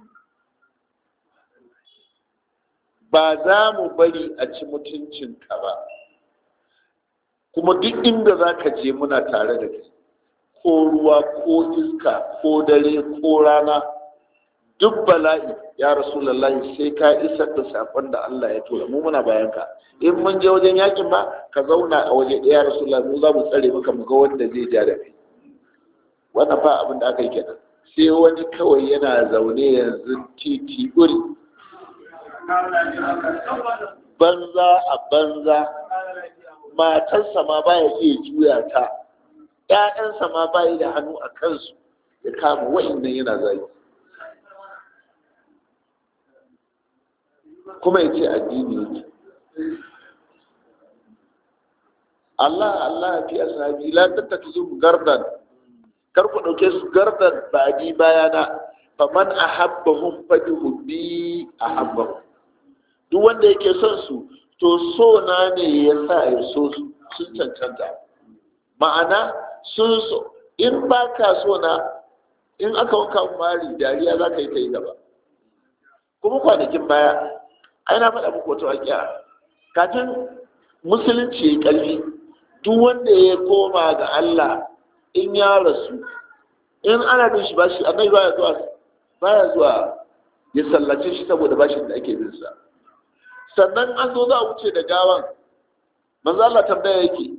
ba za mu bari a ci mutuncinka ba kuma duk inda za ka je muna tare da kai ko ruwa ko iska ko dare ko rana duk bala'i ya rasulullahi sai ka isar da sakon da Allah ya tura mu muna bayan ka in mun je wajen yakin ba ka zauna a waje ɗaya rasulullahi mu za mu tsare maka mu ga wanda zai ja da kai wannan fa abin da aka yi kenan sai wani kawai yana zaune yanzu titi uri banza a banza matarsa ma baya iya juya ta ‘ya'yansa ma bayi da hannu a kansu ya kama wa'innan yana zai kuma ya ce addini yake Allah Allah fi ashabi la tattakizu gardan kar ku dauke su gardan ba ji bayana faman ahabbahum fadihu bi ahabbahum duk wanda yake son su to so na ne ya sa ya so su sun cancanta ma'ana sun so in ba ka so na in aka wanka mari dariya za ka yi ta yi gaba kuma kwanakin baya ai na faɗa muku wata waƙiya kafin musulunci ya ƙarfi duk wanda ya koma ga Allah in ya rasu in ana bin shi bashi annabi baya zuwa baya zuwa ya sallace shi saboda bashin da ake bin sa sannan an zo za a wuce da gawan manzo Allah tambaya yake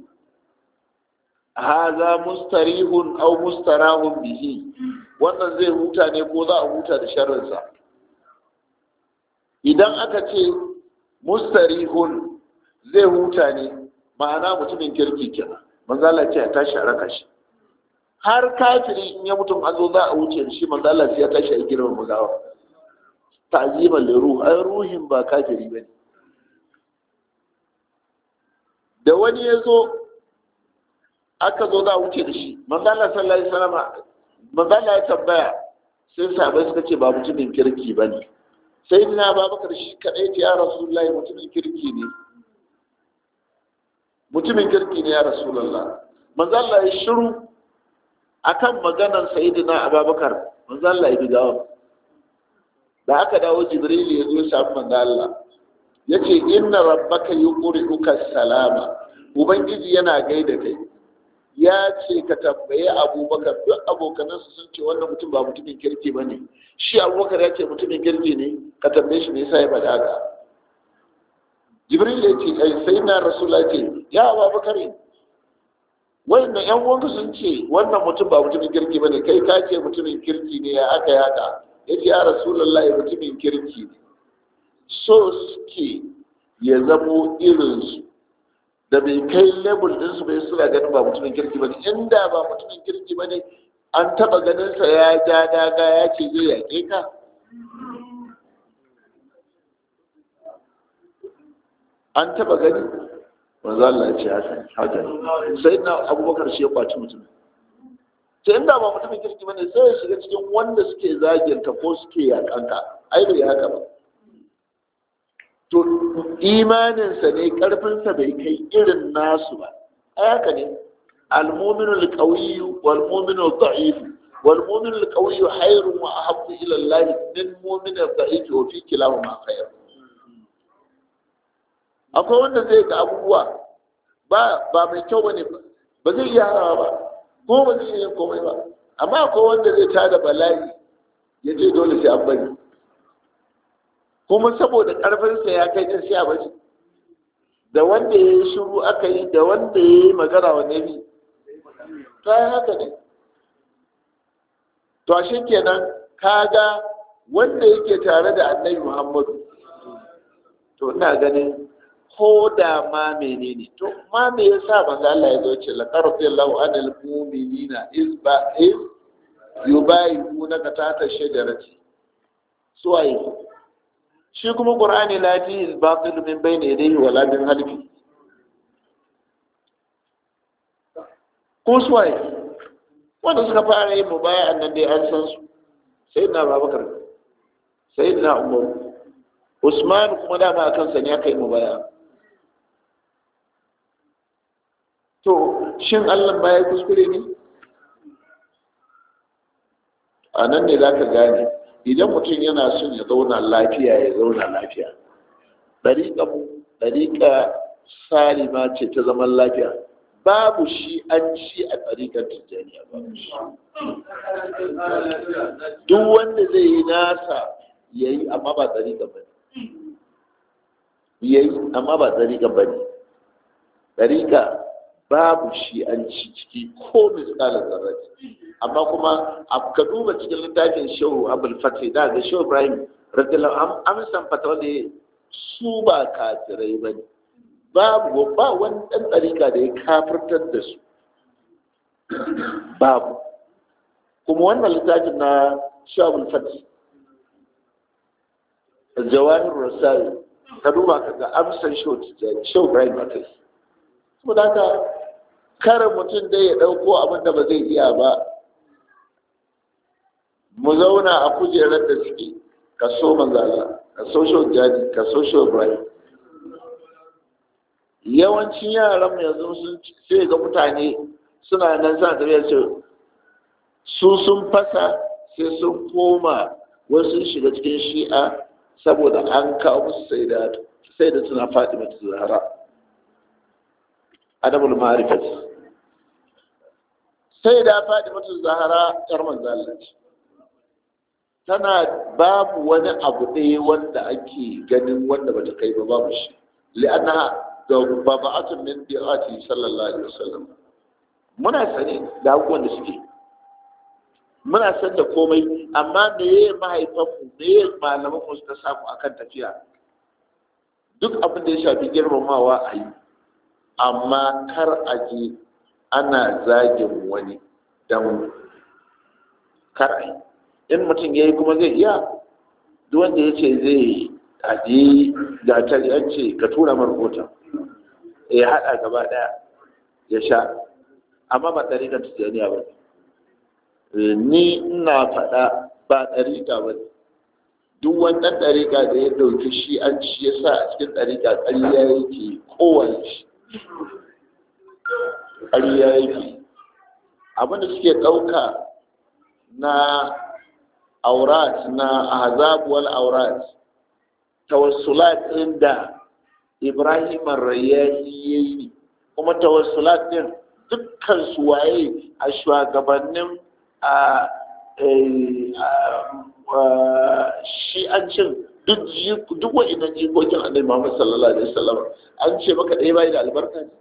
haza mustarihun aw mustarahun bihi wannan zai huta ne ko za a huta da sharrinsa idan aka ce mustarihun zai huta ne ma'ana mutumin kirki kenan manzo Allah ce ya tashi a raka shi har kafiri in ya mutum an zo za a wuce da shi manzo Allah sai ya tashi a girman magawa ta'ziman li ruh ai ruhin ba kafiri bane da wani ya zo aka zo za a wuce da shi manzo Allah sallallahu alaihi wasallam manzo Allah ya tambaya sai sahabbai suka ce ba mutumin kirki bane sai dina babakar shi kadai ce ya rasulullahi mutumin kirki ne mutumin kirki ne ya rasulullah manzo Allah ya shiru akan maganar sayyidina ababakar manzo Allah ya bigawa da aka dawo jibril ya zo ya samu manzo Allah yace inna rabbaka yuqri'uka salama ubangiji yana gaida kai ya ce ka tambaye abubakar duk abokanansa sun ce wannan mutum ba mutumin kirki ba ne shi abubakar ya ce mutumin kirki ne ka tambaye shi ne sa ya faɗa haka jibril ya ce sai na rasula ce ya abubakar wannan yan uwanka sun ce wannan mutum ba mutumin kirki ba ne kai ka ce mutumin kirki ne ya aka yaka ya ce ya rasulullahi mutumin kirki ne so suke ya zamo irinsu da bai kai lebul ɗinsu bai suna ganin ba mutumin kirki ba ne inda ba mutumin kirki ba ne an taɓa ganinsa ya ja daga ya ce zai yaƙe ka an taɓa gani wanzu Allah ya ce haka haka ne sai na abubakar shi ya kwaci mutum sai inda ba mutumin kirki ba ne sai ya shiga cikin wanda suke zaginta ko suke yaƙanka ai bai haka ba to imaninsa ne karfinsa bai kai irin nasu ba haka ne almuminul qawiyyu wal muminul da'if wal muminul qawiyyu khairun wa ahabbu ila Allah min muminul da'if wa fi kilahuma khair akwai wanda zai ga abubuwa ba ba mai kyau bane ba zai iya harawa ba ko ba zai iya komai ba amma akwai wanda zai tada bala'i ya ce dole sai an bari kuma saboda ƙarfinsa ya kai ɗin sai a bari da wanda ya yi shiru aka yi da wanda ya yi magana wa nabi to ai haka ne to ashe kenan kaga wanda yake tare da annabi muhammadu to ina ganin ko da ma menene to ma me yasa manzo Allah ya zo ce laqad radiyallahu anil mu'minina iz ba iz yubayyi'unaka tahta shajarati suwaye shi kuma qur'ani la fi al-batil min bayni yadayhi wala min halfi ko suwaye wanda suka fara yin mubaya nan dai an san su sayyidina babakar sayyidina umar usman kuma dama a kansa ne aka yi mubaya to shin allah ba ya kuskure ne a nan ne za ka gane idan mutum yana son ya zauna lafiya ya zauna lafiya ɗariƙa ɗariƙa salima ce ta zaman lafiya babu shi an ci a ɗariƙar tijjaniya babu shi duk wanda zai yi nasa ya yi amma ba ɗariƙa ba ne ya yi amma ba ɗariƙa ba ne ɗariƙa babu shi an ci ciki ko misalin zarrafi amma kuma ka duba cikin littafin shehu abul fatih da ga shehu ibrahim radiyallahu an san fatawa da su ba kafirai ba ne babu ba wani ɗan ɗarika da ya kafirtar da su babu kuma wannan littafin na shehu abul fatih jawahir rasari ka duba ka ga amsan shehu ibrahim a kai saboda haka kare mutum dai ya ɗauko abin da ba zai iya ba mu zauna a kujerar da suke ka so manzala ka so shi jadi ka so shi ibrahim yawancin yaran mu yanzu sun sai ga mutane suna nan sa tafiya ce su sun fasa sai sun koma wasu shiga cikin shi'a saboda an kawo musu sai da sai da suna fatima ta zahara adabul ma'rifat sai da fatima ta zahara yar manzo Allah ce tana babu wani abu ɗaya wanda ake ganin wanda bata kai ba babu shi li'annaha da baba'atun min bi'ati sallallahu alaihi wasallam muna sane da abubuwan da suke muna san da komai amma me ye mahaifanmu me ye malaman mu suka samu akan tafiya duk abin da ya shafi girmamawa a yi amma kar a je ana zagin wani don kar a yi in mutum ya yi kuma zai iya duk wanda ya ce zai aje da an ce ka tura mar rahoton ya haɗa gaba ɗaya ya sha amma ba ɗariƙar tijjaniya ba ni ina faɗa ba ɗariƙa ba duk wannan ɗariƙa da ya ɗauki shi an ci ya sa a cikin ɗariƙa ƙarya yake kowane shi ƙarya yake abinda suke ɗauka na aurat na ahzab wal aurat tawassulat ɗin da ibrahim rayyani yayi kuma tawassulat ɗin dukkan su waye a shugabannin a shi an cin duk wa'innan jikokin annabi Muhammad sallallahu alaihi wasallam an ce maka ɗaya bai da albarka ne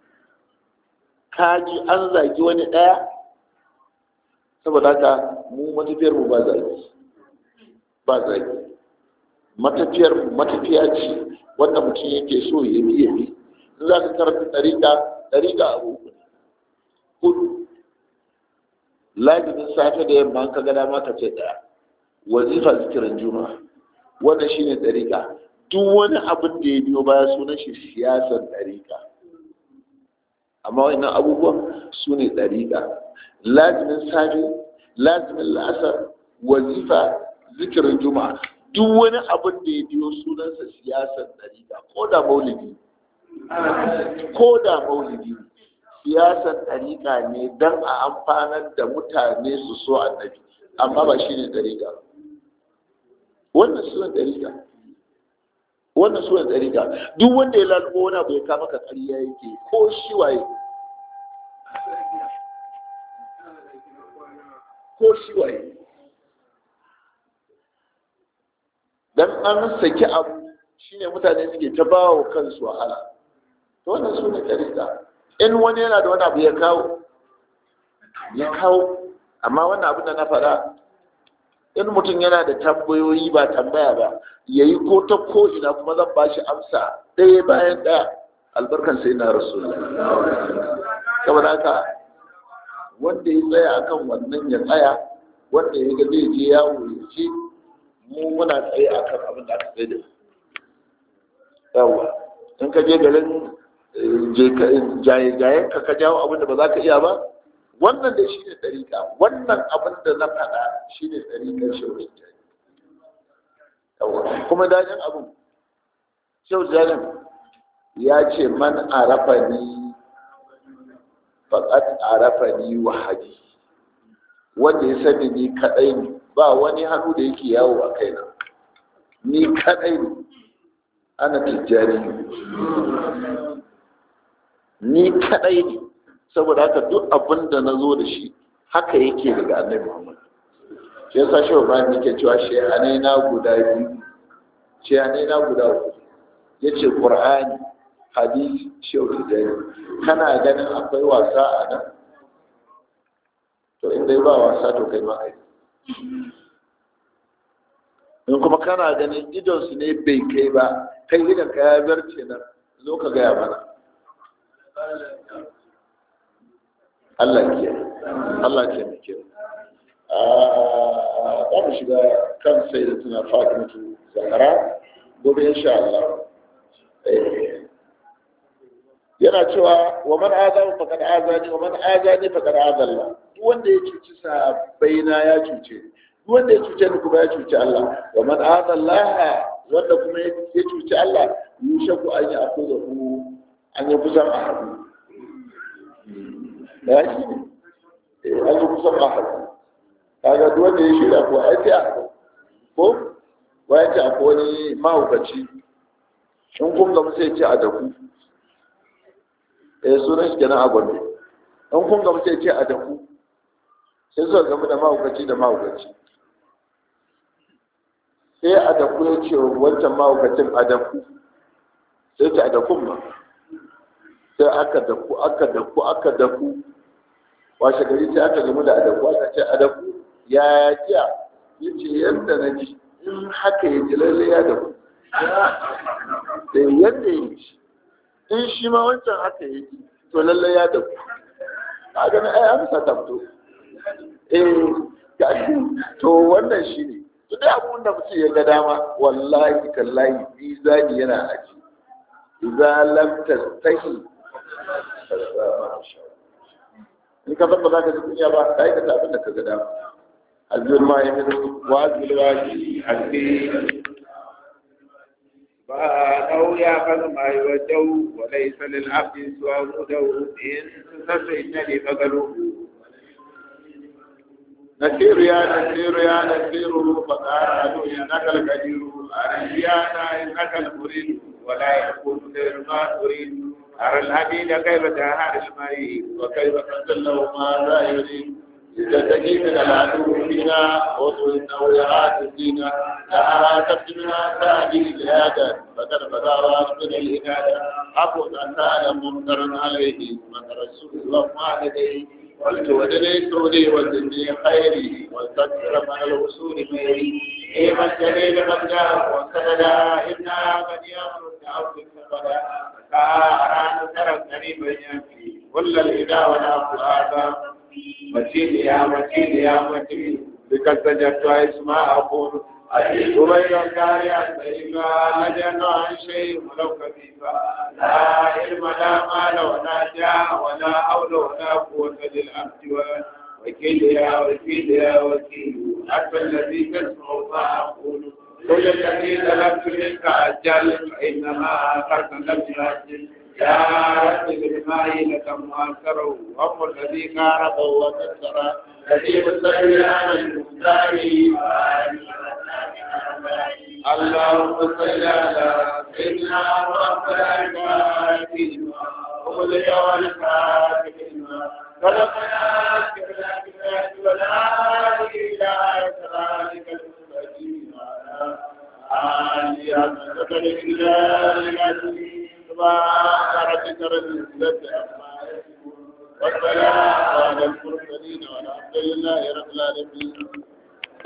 ka ji an zagi wani ɗaya saboda haka mu matafiyar mu ba zagi ba zagi matafiyar mu matafiya ce wanda mutum yake so ya bi ya bi in za ka karanta ɗariƙa ɗariƙa abu hudu lajinin safe da yamma ka ga dama ka ce ɗaya wazifa zikirin juma'a wannan shine ɗariƙa duk wani abin da ya biyo baya sunan shi siyasar ɗariƙa amma wannan abubuwan su ne ɗariƙa lazimin safe lazimin la'asar wazifa zikirin juma'a duk wani abin da ya biyo sunansa siyasar ɗariƙa ko da maulidi ko da maulidi siyasar ɗariƙa ne don a amfanar da mutane su so annabi amma ba shi ne ɗariƙa wannan sunan ɗariƙa wannan sunan ɗariƙa duk wanda ya lalubo wani abu ya kama ka ƙarya yake ko shi waye ko shi waye dan an saki abu shine mutane suke ta bawa kansu wahala to wannan sunan ɗariƙa in wani yana da wani abu ya kawo ya kawo amma wannan abin da na faɗa in mutum yana da tambayoyi ba tambaya ba ya yi ko ta ko ina kuma zan ba shi amsa ɗaya bayan ɗaya albarkan sai na rasulullah saboda haka wanda ya tsaya akan wannan ya tsaya wanda ya ga zai je yawo ya ce mu muna tsaye akan abin da aka tsaye da yawa in ka je garin jayen ka ka jawo abin da ba za ka iya ba wannan da shi ne ɗariƙa wannan abin da na faɗa shi ne ɗariƙar shaurin jari kuma dajin abin shaurin jarin ya ce man arafa ni faƙat arafa ni wahadi wanda ya sani ni kaɗai ne ba wani hannu da yake yawo a kaina ni kaɗai ne ana tijjani ni kaɗai ne saboda haka duk abin da na zo da shi haka yake daga annabi Muhammad shi yasa shi Ibrahim yake cewa shehanai na guda biyu shehanai na guda uku yace Qur'ani hadisi shehu dai kana ganin akwai wasa a nan to in dai ba wasa to kai ma kai in kuma kana ganin idon su ne bai kai ba kai idan ka ya zarce nan zo ka gaya mana Allah ke Allah ke muke za mu shiga kan sai da tuna fatimatu zahara gobe insha Allah yana cewa wa man azamu faqad azani wa man azani faqad azalla duk wanda ya cuci sahabbaina ya cuce duk wanda ya cuce ni kuma ya cuci Allah wa man azalla wanda kuma ya cuci Allah yushaku an yi akuza ku an yi kusan a haɗu ya shi ne an yi kusan a haɗu kaga duk wanda ya shirya ko ai sai a ko bayan ce akwai wani mahaukaci in kun gamu sai ce a daku eh sunan shi kenan a gombe in kun gamu sai ce a daku sai suka gamu da mahaukaci da mahaukaci sai a daku ya ce wancan mahaukacin a daku sai ce a dakun ma sai aka daku aka daku aka daku washe gari sai aka gamu da adaku aka ce adaku ya jiya ya ce yadda na ji in haka ya ji lalle ya daku da yadda ya ji in shi ma wancan haka ya ji to lalle ya daku a ganin ai amsa ta fito eh ga to wannan shi ne to dai abun da mutum ya ga dama wallahi tallahi mizani yana aji idza lam tastahi in ka san ba za ka ji kunya ba ka aikata abin da ka ga dama azur ma ya minu wa azur wa ki hasbi ba nau ya kaza ma yi wa jau wa laisa lil abdi suwa mudau in sassa inna li magalu نسير يا نسير يا نسير فقال إنك القدير أرجيانا إنك المريد ولا يكون غير ما تريد أرى الحديد كيف تهار الماء وكيف تدله ما لا يريد لتجي من العدو فينا وطول النويعات فينا لها تبتمنا تأتي لهذا فقد بدا راس من الإنادة أبو أن تعلم ممترا عليه من رسول الله ما لديه قلت ودني سوري وزني خيري واستكثر من الوصول ميري إيما الجليل قد جاء وسندا إنا قد يأمر الدعوة السبدا فأرى نصر قريبا يأتي كل الإله والأفضل متين يا متين يا متين بك سجدت اسماء أقول وبين الكاريات فإما لجن عن شيء ولو كفيفا لا علم لا مال ولا جاه ولا حول ولا قوة للعبد وكيل يا وكيل يا وكيل أنت الذي تسمع ما أقول كل الذي طلبت منك أجل فإنما أخرت لم يأجل يا رب بالماء لك مؤثره وهم الذي كارب وكسر الذي مستقبل عن المختار اللهم صل على سيدنا محمد الفاتح وقل يا والفاتح خلقنا كبلاد ولا إله إلا المستقيم آلية ذكر الإله العزيز سبحان ربك رب العزة عما يصفون والسلام على المرسلين والحمد لله رب العالمين